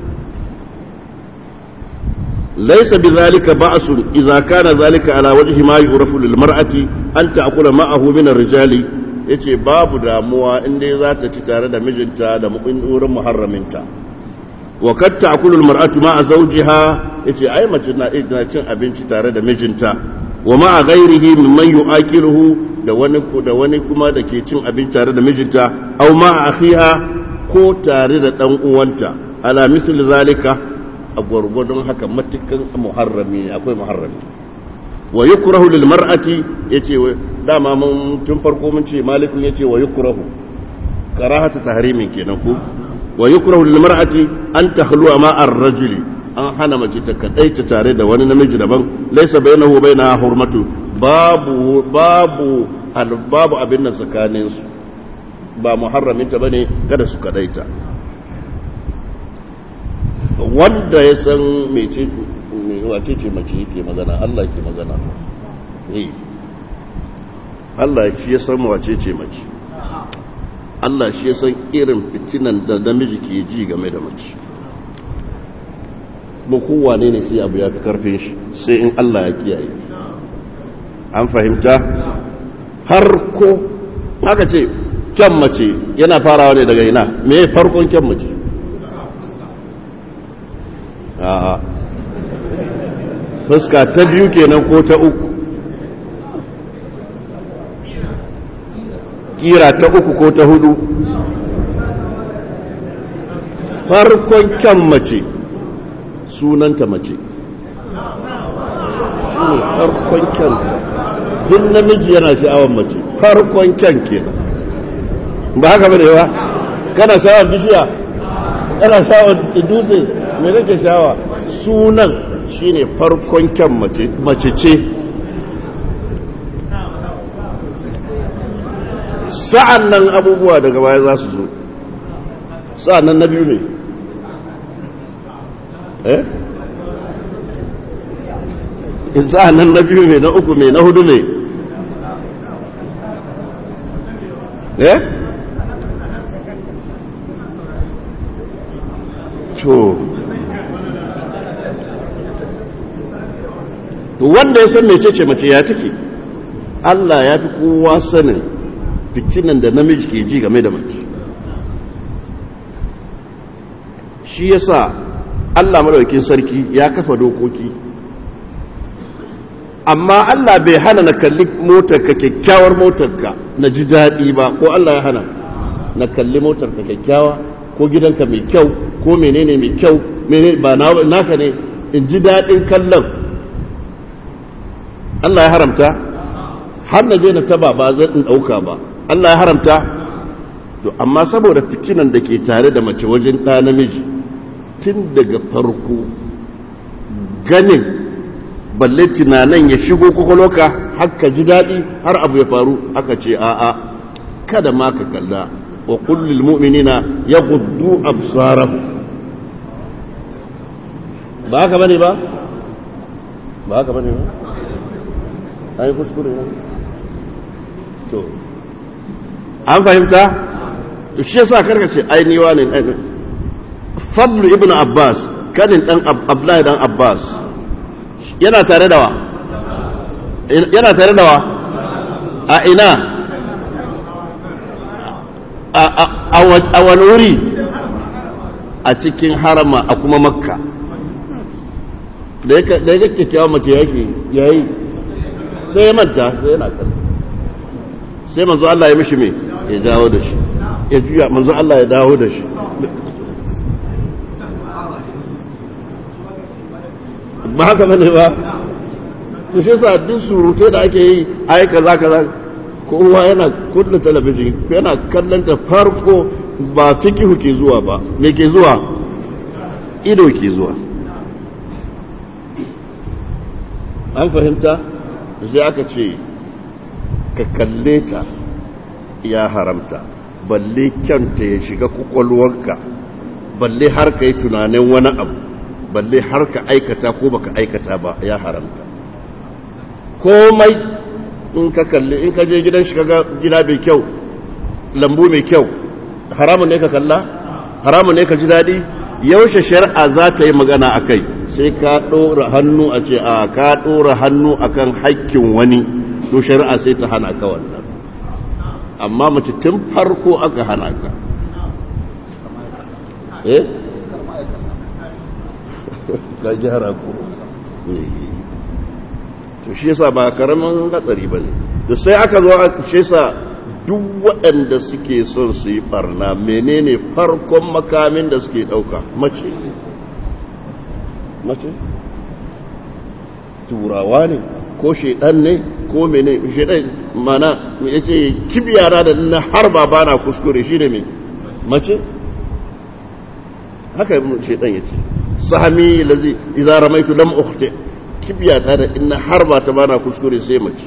laysa bidhalika ba'sun idza kana zalika ala wajhi ma yu'rafu lil mar'ati an ta'kula ma'ahu min ar-rijali ya ce babu damuwa inda za ta ci tare da mijinta da wurin muharraminta wa katta akulul mar'atu ma a zawjiha yace ai mace na cin abinci tare da mijinta wa ma a ghairihi mimman yu'akiluhu da wani da wani kuma da ke cin abinci tare da mijinta aw ma a akhiha ko tare da dan uwanta ala misl zalika a gwargwadon haka matukan muharrami akwai muharrami wa yukrahu lil mar'ati yace dama mun tun farko mun ce malikun yace wa yukrahu karahatu tahrimin kenan ko wa yukrahu lil mar'ati an takhlu ma ar-rajuli an hana mace ta kadaita tare da wani namiji daban laysa bainahu baina hurmatu babu babu babu abin nan tsakanin su ba muharramin ta bane kada su kadaita wanda ya san mece wace ce mace yake magana Allah ke magana eh Allah shi ya san wace ce mace Allah shi ya san irin fitinan da namiji ke ji game da mace ba kowane ne sai abu ya fi karfin shi sai in Allah ya kiyaye an fahimta har ko haka ce kyan mace yana farawa ne daga ina me farkon kyan mace a'a fuska ta biyu kenan ko ta uku kira ta uku ko ta hudu farkon kyan mace sunanta mace shine farkon kyan duk namiji yana sha'awar mace farkon kyan kenan ba haka bane ba kana sha'awar bishiya kana sha'awar dutse me nake sha'awa sunan shine farkon kyan mace ce sa'an nan abubuwa daga baya za su zo sa'an nan na biyu ne eh sa'an nan na biyu ne na uku ne na hudu ne eh to to wanda ya san mecece mace ya take Allah ya fi kowa sanin fitinan da namiji ke ji game da mace shi yasa Allah madaukakin sarki ya kafa dokoki amma Allah bai hana na kalli motarka kyakkyawar motarka na ji daɗi ba ko Allah ya hana na kalli motarka kyakkyawa ko gidanka mai kyau ko menene mai kyau menene ba naka ne in ji daɗin kallon Allah ya haramta har na je na taba ba zan in ɗauka ba Allah ya haramta to amma saboda fitinan da ke tare da mace wajen ɗa namiji tun daga farko ganin balle tunanin ya shigo kwakwalwaka haka ji daɗi har abu ya faru aka ce a'a kada ma ka kalla wa kullum mu'minina ya gudu absarahu ba haka bane ba ba haka bane ba ai kuskure ne to an fahimta to shi yasa karka ce ai ni wani fadlu ibn abbas kadin dan abdullahi dan abbas yana tare da wa yana tare da wa a ina a wani wuri a cikin harama a kuma makka da ya ga kyakkyawa mace yake yayi sai ya manta sai yana kan sai manzo Allah ya mishi me ya dawo da shi ya juya manzo Allah ya dawo da shi ba haka bane ba to shi yasa duk surutai da ake yi ai kaza kaza kowa yana kunna talabijin yana kallon ta farko ba fikihu ke zuwa ba me ke zuwa ido ke zuwa an fahimta sai aka ce ka kalle ta ya haramta balle kyanta ya shiga kwakwalwarka balle har ka yi tunanin wani abu balle har ka aikata ko baka aikata ba ya haramta komai in ka kalli in ka je gidan shi kaga gida mai kyau lambu mai kyau haramun ne ka kalla haramun ne ka ji daɗi yaushe shari'a za ta yi magana a kai sai ka ɗora hannu a ce a ka ɗora hannu a kan haƙƙin wani to shari'a sai ta hana ka wannan amma mace tun farko aka hana ka eh ka gyara ko to shi yasa ba karamin hatsari bane to sai aka zo a shi yasa duk waɗanda suke son su yi barna menene farkon makamin da suke ɗauka mace mace turawa ne ko shaidan ne ko mene shaidan mana ya ce kibiyara da na har ba na kuskure shi ne mai mace haka shaidan ya ce sahami lazi iza ramaitu lam ukhti kibiyata da inna har ba ta bana kuskure sai mace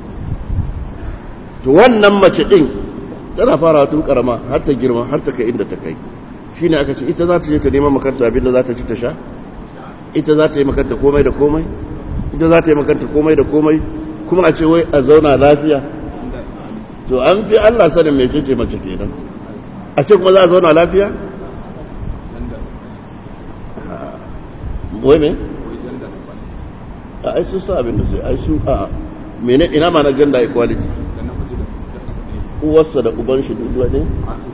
to wannan mace din tana fara tun karama har ta girma har ta kai inda ta kai shine aka ce ita za ta je ta neman makarta abinda za ta ci ta sha ita za ta yi makarta komai da komai ita za ta yi makarta komai da komai kuma a ce wai a zauna lafiya to an fi Allah sanin mai ce mace kenan a ce kuma za a zauna lafiya wai me a ai sun sa abin da sai ai su a mene ina ma na gender equality uwarsa da uban shi duk ne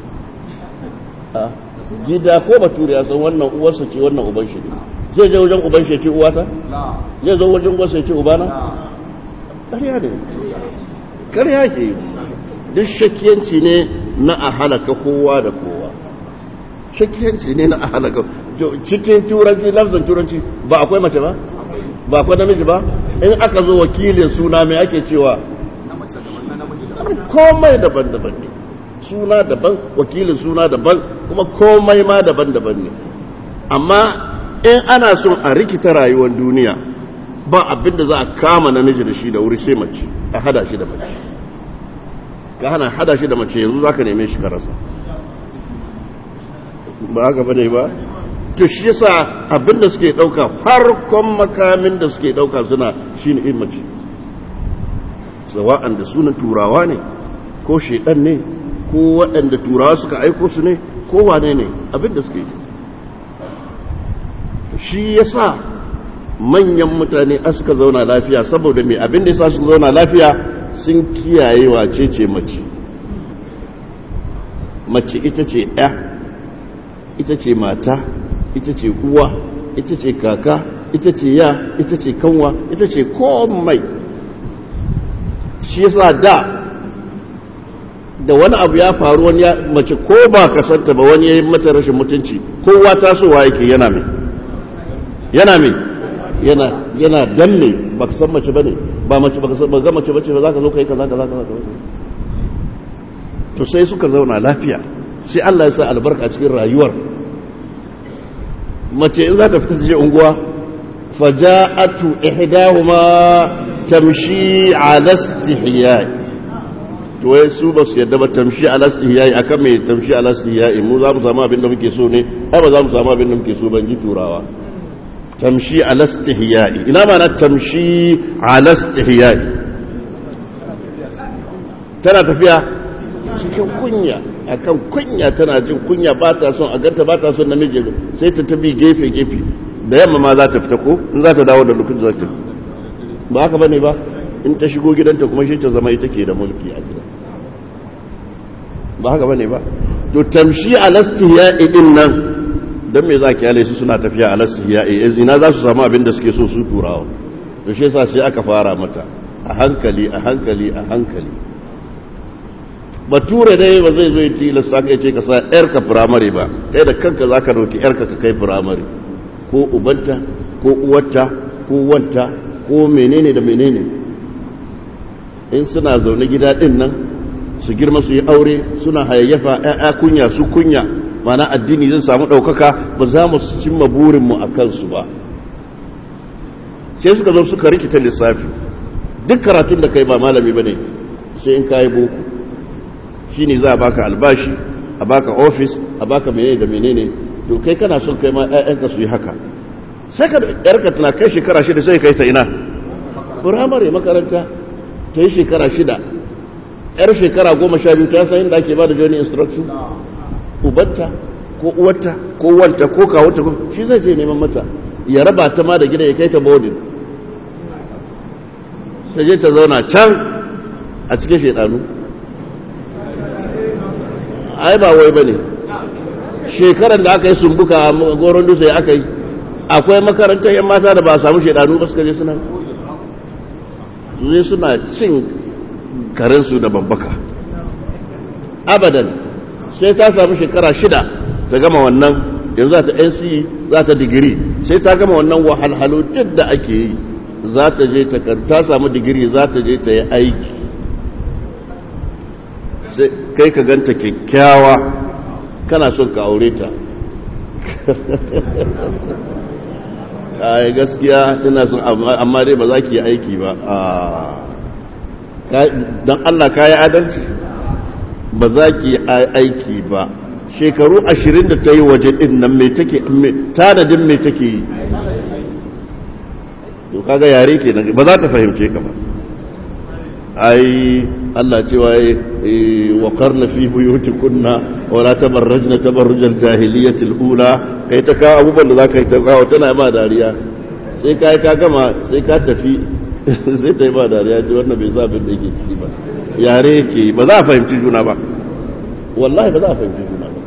a gida ko bature ya san wannan uwarsa ce wannan uban shi ne zai je wajen uban shi ce uwata zai zo wajen uwarsa ya ce ubana ƙarya ne ƙarya ke duk shakiyanci ne na a halaka kowa da kowa shakiyanci ne na a halaka cikin turanci lafzan turanci ba akwai mace ba ba akwai namiji ba in aka zo wakilin suna mai ake cewa komai daban-daban ne suna daban wakilin suna daban kuma komai ma daban-daban ne amma in ana son a rikita rayuwar duniya ba abin da za a kama namiji da shi da wuri sai mace a hada shi da mace ka hana hada shi da mace yanzu za ka neme shi karasa ba haka bane ba to shi yasa abin da suke dauka farkon makamin da suke dauka suna shine in mace sawa'an da sunan turawa ne ko shedan ne ko waɗanda turawa suka aiko su ne ko wane ne abin da suke shi yasa manyan mutane a suka zauna lafiya saboda mai abin da yasa suka zauna lafiya sun kiyaye wace ce mace mace ita ce ɗaya ita ce mata ita ce uwa ita ce kaka ita ce ya ita ce kanwa ita ce komai shi yasa da da wani abu ya faru wani ya mace ko ba kasanta ba wani ya yi mata rashin mutunci kowa tasowa yake yana mai yana mai yana yana danne ba ka san mace bane ba mace ba ka san ba ga mace bace ba za ka zo kai kaza kaza kaza to sai suka zauna lafiya sai Allah ya sa albarka a cikin rayuwar mace in za ta fita je unguwa faja'atu ihdahuma tamshi ala istihya'i to wai su ba su yadda ba tamshi ala istihya'i akan mai tamshi ala istihya'i mu za mu samu abin da muke so ne ai ba za mu samu abin da muke so ban ji turawa tamshi ala istihya'i ina ma na tamshi ala istihya'i tana tafiya cikin kunya akan kunya tana jin kunya ba ta son a ganta ba ta son namiji sai ta tabi gefe gefe da yamma ma za ta fita ko in za ta dawo da lokacin za ta ba haka bane ba in ta shigo gidanta kuma shi ta zama ita ke da mulki a gida ba haka bane ba to tamshi alastiya idin nan don me za ki yale su suna tafiya alastiya ina za su samu abin da suke so su turawa to shi yasa sai aka fara mata a hankali a hankali a hankali bature dai ba zai zo yi tilasta ka ce ka sa yarka firamare ba kai da kanka za ka dauki yarka ka kai firamare ko ubanta ko uwarta ko wanta ko menene da menene in suna zaune gida din nan su girma su yi aure suna hayayyafa ‘ya'ya kunya su kunya mana addini zai samu ɗaukaka ba za mu cimma burinmu a kansu ba sai suka zo suka rikita lissafi duk karatun da kai ba malami ba ne sai in kayi boko shi ne za a baka albashi a baka ofis a baka menene da menene to kai kana son kai ma ‘ya'yanka su yi haka sai ka ‘yarka tana kai shekara shida sai kai ta ina firamare makaranta ta yi shekara shida yar shekara goma sha biyu ta san inda ake ba da journey instruction ubanta ko uwarta ko wanta ko kawunta ko shi zai je neman mata ya raba ta ma da gida ya kai ta boarding sai je ta zauna can a cikin shaidanu ai ba wai bane shekaran da aka yi sumbuka a goron dutse aka yi akwai makarantar yan mata da ba a samu shaidanu ba suka je suna zai suna cin karensu da babbaka abadan sai ta samu shekara shida ta gama wannan yanzu za ta nc za ta digiri sai ta gama wannan wahalhalu duk da ake yi za ta je ta samu digiri za ta je ta yi aiki sai kai ka ganta kyakkyawa kana son ka aure ta ai gaskiya ina son amma dai ba za ki yi aiki ba don Allah ka yi adalci ba za ki yi aiki ba shekaru ashirin da ta yi waje ɗin nan mai take tanadin mai take yi to kaga yare ke nan ba za ta fahimce ka ba ai Allah cewa yi wa karna fi buyuti kunna wala tabarrajna tabarrujal jahiliyatil ula kai ta kawo abubuwan da zaka yi ta kawo tana ba dariya sai kai ka gama sai ka tafi sai ta yi ba dariya ce wannan bai sa abin da yake ciki ba yare yake ba za a fahimci juna ba wallahi ba za a fahimci juna ba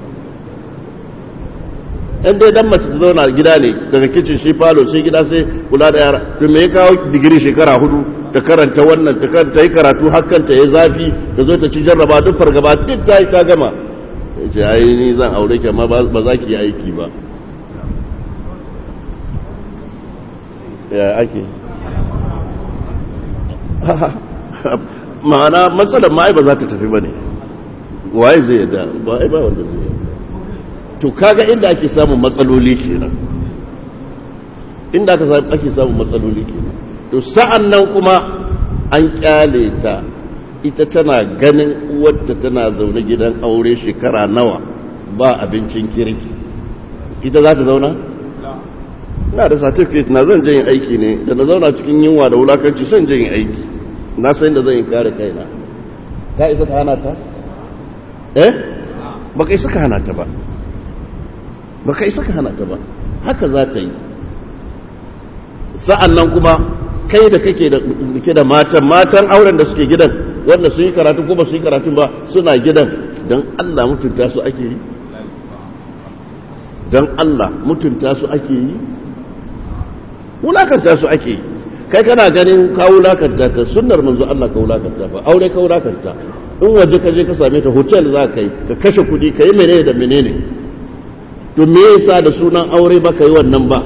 in dai dan mace ta zauna gida ne daga kicin shi falo sai gida sai kula da yara to me ya kawo digiri shekara hudu ta karanta wannan ta karanta yi karatu hakkanta ya zafi ta zo ta ci jarraba duk fargaba duk ta yi ta gama ya ce ai ni zan aure ki amma ba za ki yi aiki ba ya ake ma'ana matsalar ma'ai ba za ta tafi ba ne waye zai yadda ba ai ba wanda zai yadda to kaga inda ake samun matsaloli kenan inda ake samun matsaloli kenan to sa'an nan kuma an kyale ta ita tana ganin uwarta tana zaune gidan aure shekara nawa ba abincin kirki ita za ta zauna? na da certificate na zan yin aiki ne da na zauna cikin yunwa da wulakanci son yin aiki na san da zan yi kare kaina ka isa ka hana ta? eh? ba ka isa ka hana ta ba ba ka isa ka hana ta ba haka za ta yi sa'an nan kuma kai da kake da ke da matan matan auren da suke gidan wanda su yi karatu ko ba su yi karatu ba suna gidan don Allah mutunta su ake yi don Allah mutunta su ake yi wulakanta su ake kai kana ganin ka wulakanta ta sunnar manzo Allah ka wulakanta ba aure ka wulakanta in waje ka je ka same ta hotel za ka yi ka kashe kuɗi ka yi menene da menene to me yasa da sunan aure ba ka yi wannan ba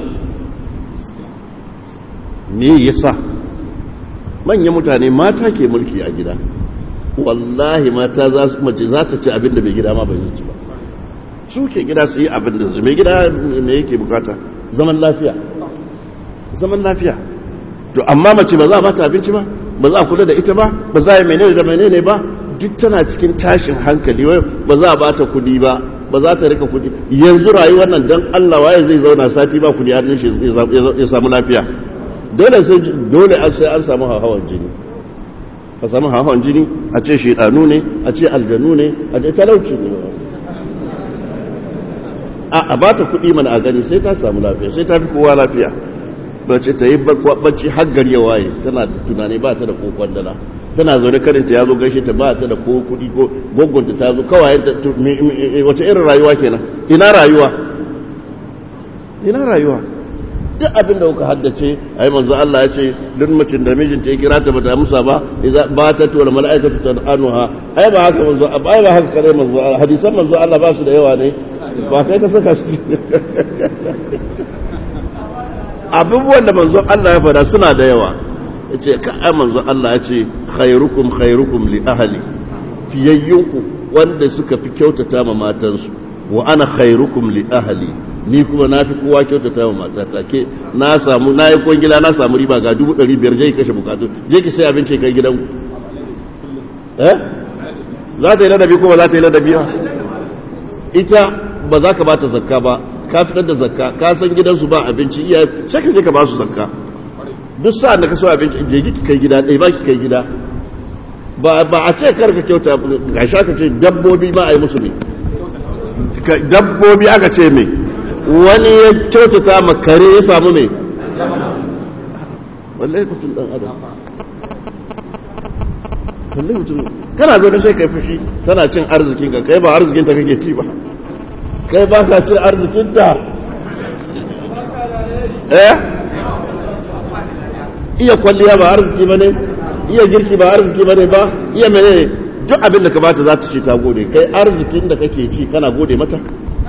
me yasa manyan mutane mata ke mulki a gida wallahi mata za su mace za ta ci abin da mai gida ma bai ci ba su ke gida su yi abin da su mai gida me yake bukata zaman lafiya zaman lafiya to amma mace ba za a bata abinci ba ba za a kula da ita ba ba za a yi menene da menene ba duk tana cikin tashin hankali wai ba za a bata kudi ba ba za ta rika kudi yanzu rayuwar nan dan Allah waye zai zauna sati ba kudi har shi ya samu lafiya dole sai dole sai an samu hawan jini a samu hawan jini a ce shedanu ne a ce aljanu ne a ce talauci ne a a bata kudi mana a gani sai ta samu lafiya sai ta fi kowa lafiya bace ta yi bacci har gari ya waye tana da tunani ba ta da kokon dala tana zaune karinta ya zo gaishe ta ba ta da ko kudi ko gogonta ta zo kawai wata irin rayuwa kenan ina rayuwa ina rayuwa duk abin da kuka haddace ai manzo Allah ya ce duk mutum da mijinta ya kira ta bata amsa ba idza batat wal malaikatu tad'anuha ai ba haka manzo ai ba haka kare manzo hadisan manzo Allah ba su da yawa ne ba kai ka saka su abubuwan da manzo Allah ya fada suna da yawa yace ka ai manzo Allah ya ce khairukum khairukum li ahli fiyayyunku wanda suka fi kyautata ma matansu wa ana khairukum li ahli ni kuma na fi kowa kyautata ma matata ke na samu na yi kwangila na samu riba ga dubu ɗari biyar je kashe bukatu je ki sai abinci kai gidanku eh za ta yi ladabi ko ba za ta yi ladabi ba ita ba za ka ba ta zakka ba ka fitar da zakka ka san gidansu ba abinci iya sai ka je ka ba su zakka duk sa'an da ka so abinci je ki kai gida ɗaya ba ki kai gida ba a ce karka kyauta ga sha ka ce dabbobi ma a yi musu ne dabbobi aka ce mai wani ya kyautata ma kare ya samu mai wallahi mutum dan adam wallahi mutum kana zo da sai kai fushi tana cin arzikin ka kai ba arzikin ta kake ci ba kai ba ka cin arzikin ta eh iya kwalliya ba arziki ba ne iya girki ba arziki ba ne ba iya mene duk abin da ka bata za ta ce ta gode kai arzikin da kake ci kana gode mata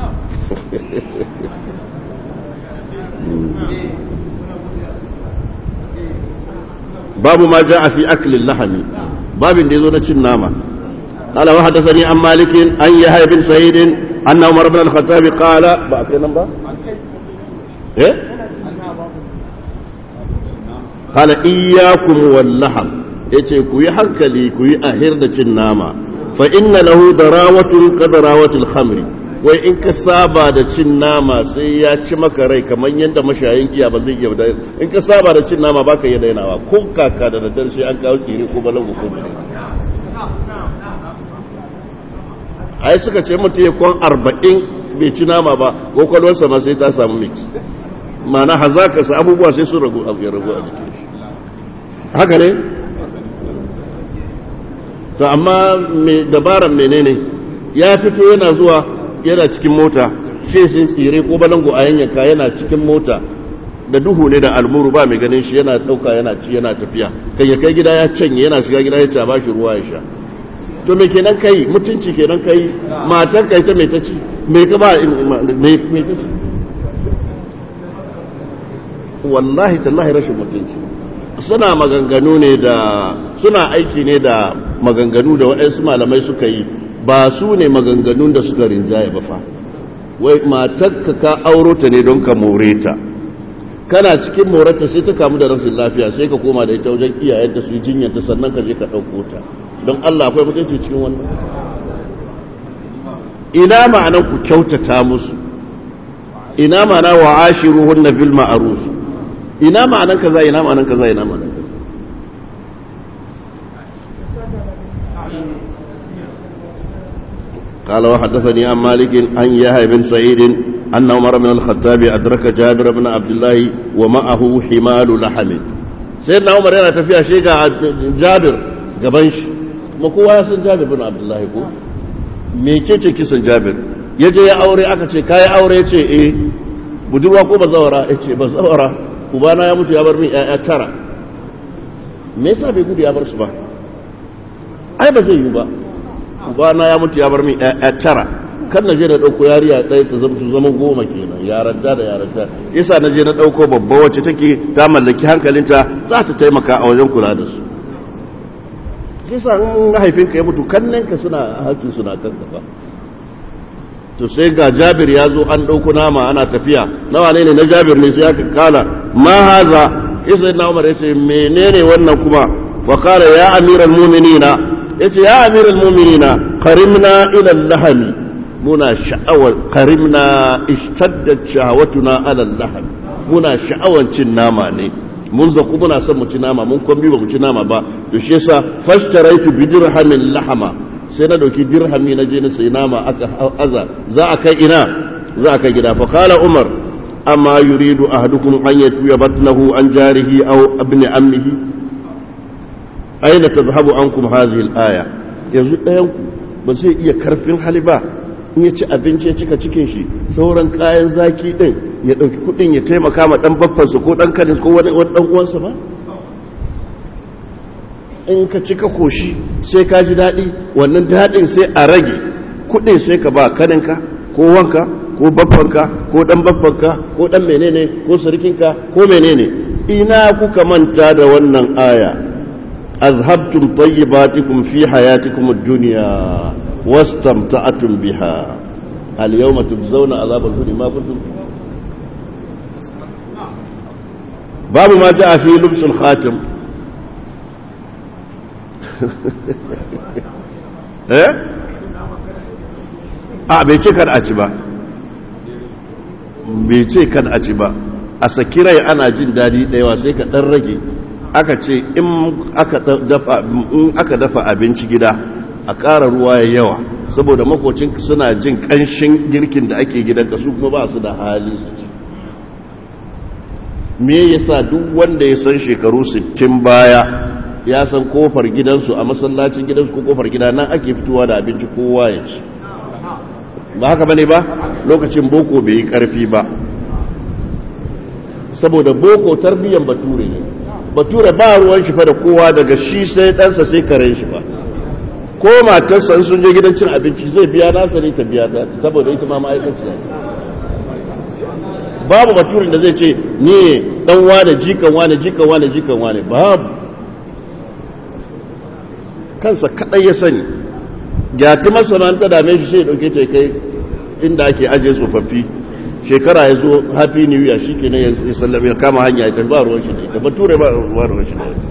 babu ma ja a fi aklin lahami babin da ya zo na cin nama قال وحدثني عن مالك عن يحيى بن سعيد أن عمر بن الخطاب قال إيه؟ قال إياكم واللحم yace ku yi hankali ku yi ahir da cin nama fa inna lahu darawatun ka darawatul khamri wai in ka saba da cin nama sai ya ci maka rai kamar yadda mashayin giya ba zai iya da in ka saba da cin nama baka iya dainawa ko kaka da daddare sai an kawo tsire ko balangu ko bane ai suka ce mutum ya kwan arba'in bai ci nama ba kwakwalwarsa ma sai ta samu miki ma'ana hazakarsa abubuwa sai sun ragu a ragu a jikin shi haka ne to amma mai dabaran menene ya fito yana zuwa yana cikin mota shi sun tsire ko balango a yanyanka yana cikin mota da duhu ne da almuru ba mai ganin shi yana dauka yana ci yana tafiya kai ya kai gida ya canye yana shiga gida ya ba shi ruwa ya sha to me kenan kai mutunci kenan kai matar kai ta mai ta ci me ka ba me ta ci wallahi tallahi rashin mutunci suna maganganu ne da suna aiki ne da maganganu da waɗansu malamai suka yi ba su ne maganganun da suka rinjaye ba fa wai matarka ka auro ta ne don ka more ta kana cikin morarta sai ta kamu da rashin lafiya sai ka koma da ita wajen iyayenta su yi jinyarta sannan ka je ka ɗauko ta don Allah akwai mutunci cikin wannan ina ma'anar ku kyautata musu ina ma'ana wa ashiruhunna bil ma'ruf ina ma'anan kaza ina ma'anan kaza ina ma'anan kaza قال وحدثني عن مالك عن يحيى بن سعيد أن عمر بن الخطاب أدرك جابر بن عبد الله ومعه حمال لحم سيدنا عمر yana tafiya shi ga Jabir gaban shi kuma kowa ya san Jabir bin Abdullahi ko me ce kisan Jabir yaje ya aure aka ce kai aure ce eh budurwa ko bazawara yace bazawara ubana ya mutu ya bar min ƴaƴa tara me yasa bai gudu ya bar su ba ai ba zai yi ba ubana ya mutu ya bar min ƴaƴa tara kan na je na ɗauko yariya ɗaya ta zama zama goma kenan yaranta da yaranta yasa na je na ɗauko babba wacce take ta mallaki hankalinta za ta taimaka a wajen kula da su yasa in haifinka ya mutu kannenka suna haƙƙi suna kan ba to sai ga jabir ya zo an ɗauko nama ana tafiya nawa ne na jabir ne sai aka kala ma haza isa na umar ya ce menene wannan kuma wa kala ya amiral muminina ya ce ya amiral muminina karimna ila lahami muna sha'awar karimna ishtaddat shahawatuna ala lahami muna sha'awar cin nama ne mun zaku muna son mu ci nama mun kwambi ba mu ci nama ba to shi yasa fashtaraitu bi dirhamin lahama sai na dauki dirhami na je na sai nama aka aza za a kai ina za a kai gida fa qala umar amma yuridu ahadukum an yatuya batnahu an jarihi aw ibn ammihi aina tadhhabu ankum hadhihi al-aya yanzu dayan ku ba zai iya karfin hali ba in ya ci abinci ya cika cikin shi sauran kayan zaki din ya dauki kudin ya taimaka ma dan baffansa ko dan kanin ko wani dan uwansa ba in ka cika koshi sai ka ji daɗi wannan daɗin sai a rage kuɗin sai ka ba kaninka ko wanka ko babbanka ko ɗan babbanka ko ɗan menene ko sarkinka ko menene ina kuka manta da wannan aya azhabtum tayyibatikum fi hayatikum ad-dunya wastamta'tum biha al-yawma tujzauna azabal huni ma kuntum babu ma ja'a fi lubsul khatim eh a bai ce kan a ci ba bai ce kan a ci ba a saki rai ana jin daɗi ɗayawa sai ka ɗan rage aka ce in aka dafa abinci gida a ƙara ruwa ya yawa saboda makocin suna jin ƙanshin girkin da ake gidanka su kuma ba su da hali su ci me yasa duk wanda ya san shekaru 60 baya ya san kofar gidansu a masallacin gidansu ko kofar gida nan ake fitowa da abinci kowa ya ci ba haka bane ba lokacin boko bai yi karfi ba saboda boko tarbiyyar bature ne bature ba ruwan shi fa da kowa daga shi sai ɗansa sai karen shi ba ko matarsa sun je gidan cin abinci zai biya nasa ne ta biya ta saboda ita ma ma'aikaciya babu baturin da zai ce ni dan wane jikan wane jikan wane jikan wane babu kansa kadai ya sani gyati masana'anta dame shi sai dauke ta kai inda ake ajiye tsofaffi shekara ya zo happy new year shi ke ya sallame ya kama hanya ya tafi ba ruwan shi da ita bature ba ruwan shi da ita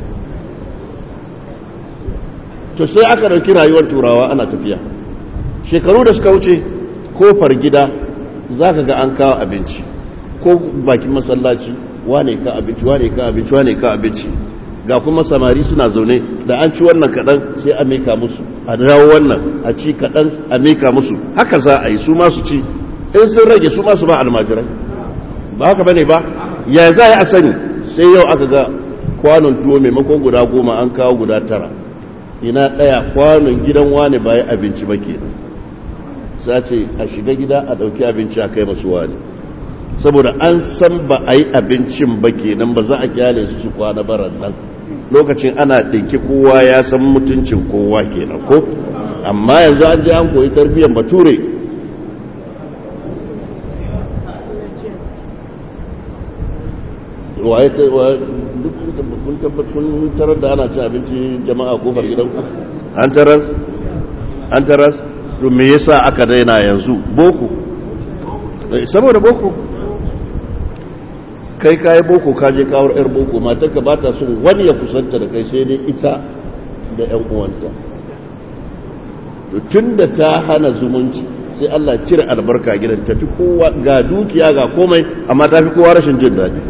to sai aka dauki rayuwar turawa ana tafiya shekaru da suka wuce kofar gida za ka ga an kawo abinci ko bakin masallaci wane ka abinci wane ka abinci wane ka abinci ga kuma samari suna zaune da an ci wannan kaɗan sai a mika musu a dawo wannan a ci kaɗan a mika musu haka za a yi su masu ci in sun rage su masu ba almajirai ba haka bane ba ya za a sani sai yau aka ga kwanon tuwo maimakon guda goma an kawo guda tara ina ɗaya kwanon gidan wane ba ya abinci ba ke sa ce a shiga gida a ɗauki abinci a kai masu wani saboda an san ba a yi abincin ba kenan ba za a kyale su su kwana baran nan lokacin ana ɗinki kowa ya san mutuncin kowa kenan ko amma yanzu an je an koyi tarbiyyar bature waye ta duk kun tabbat kun tarar da ana cin abinci jama'a kofar gidan ku an taras an taras to me yasa aka daina yanzu boko saboda boko kai kayi boko ka je kawar yar boko matarka ba ta son wani ya kusanta da kai sai dai ita da yan uwanta tun da ta hana zumunci sai Allah cire albarka gidan tafi kowa ga dukiya ga komai amma ta fi kowa rashin jin daɗi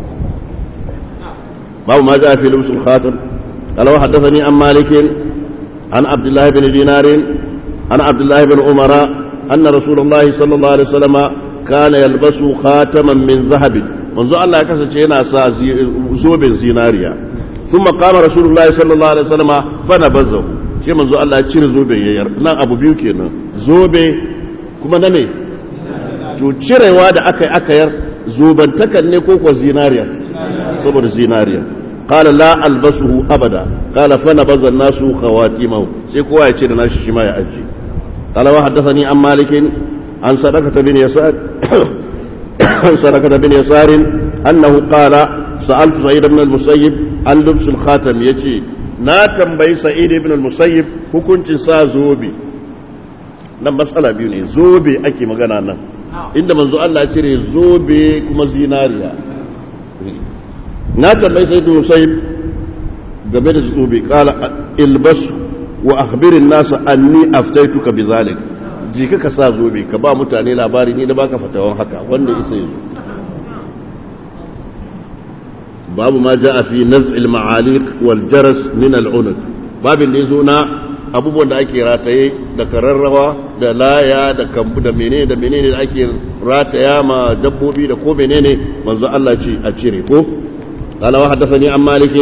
babu ma ja fi lumsul khatam قال وحدثني عن مالك عن عبد الله بن دينار عن عبد الله بن عمر أن رسول الله صلى الله عليه وسلم كان يلبس خاتما من ذهب منذ الله كسر yana sa zoben zinariya ثم قام رسول الله صلى الله عليه وسلم فنبذه shi manzo Allah ya cire zobe yayyar nan abu biyu kenan zobe kuma na me to cirewa da aka yi aka yar zubantakan ne ko kuwa zinariya saboda zinariya qala la albasuhu abada qala fa nabaza an-nasu khawatimahu sai kowa ya ce da nashi shi ma ya aje qala wa haddathani an malikin an sadaqata bin yasar an sadaqata bin yasar annahu qala sa'altu sa'id ibn al-musayyib an lubs al-khatam yace na tambayi sa'id ibn al-musayyib hukuncin sa zobe nan matsala biyu ne zobe ake magana nan inda manzo Allah ya cire zobe kuma zinariya na tambayi sai ibn musayyib game da zobe kala ilbas wa akhbirin nasa anni aftaituka bizalik ji ka sa zobe ka ba mutane labari ni da baka fatawan haka wanda isa yi babu ma ja'a fi naz'il ma'aliq wal jaras min al-unud babin da yazo na abubuwan da ake rataye da kararrawa da laya da kambu da menene da menene da ake rataya ma dabbobi da ko menene manzo Allah ce a cire ko قال وحدثني عن مالك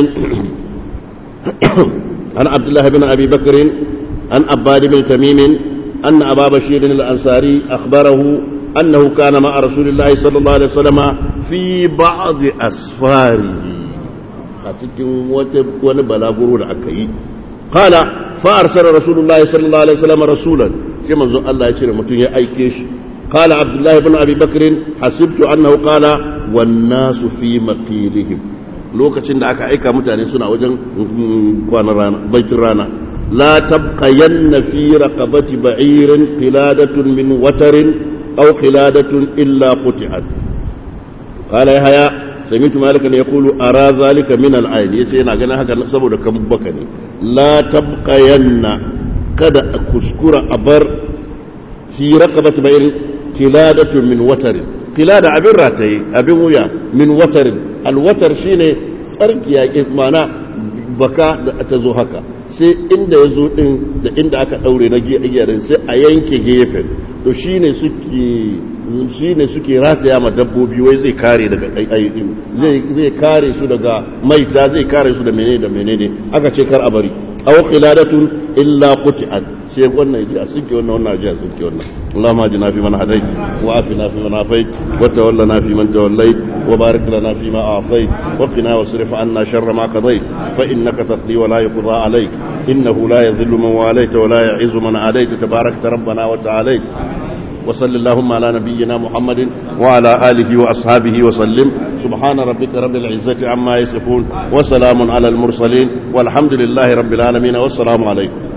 عن عبد الله بن ابي بكر عن عباد بن تميم ان ابا بشير الانصاري اخبره انه كان مع رسول الله صلى الله عليه وسلم في بعض اسفاره a cikin wani balaguro da aka yi قال فارسل رسول الله صلى الله عليه وسلم رسولا كما زو الله يشير متون يا ايكيش قال عبد الله بن ابي بكر حسبت انه قال والناس في مقيلهم lokacin da aka aika mutane suna wajen kwanan rana baitin rana la tabqayanna fi raqabati ba'irin qiladatun min watarin aw qiladatun illa quti'at qala yahya sami'tu malikan yaqulu ara zalika min al-ayn yace yana ganin haka saboda kan baka ne la tabqayanna kada a kuskura a bar fi raqabati ba'irin qiladatun min watarin qilada abin rataye abin wuya min watarin alwatar shine tsarki yaƙi mana baka da ta zo haka sai inda ya zo ɗin da inda aka ɗaure na giyarin sai a yanke gefen to shine suke shine suke rataya ma dabbobi wai zai kare daga ayyukin zai zai kare su daga maita zai kare su da menene da menene aka ce kar a bari aw qiladatun illa quti'at sai wannan ji a sinke wannan wannan ji a sinke wannan Allahumma ajina fi man hadait wa afina fi man afait wa tawallana fi man tawallait wa barik lana fi ma a'tait wa qina wasrif anna sharra ma qadait fa innaka taqdi wa la yuqda alayk innahu la yadhillu man walayta wa la yu'izzu man adayta tabarakta rabbana wa ta'ala وصل اللهم على نبينا محمد وعلى آله وأصحابه وسلم سبحان ربك رب العزة عما يصفون وسلام على المرسلين والحمد لله رب العالمين والسلام عليكم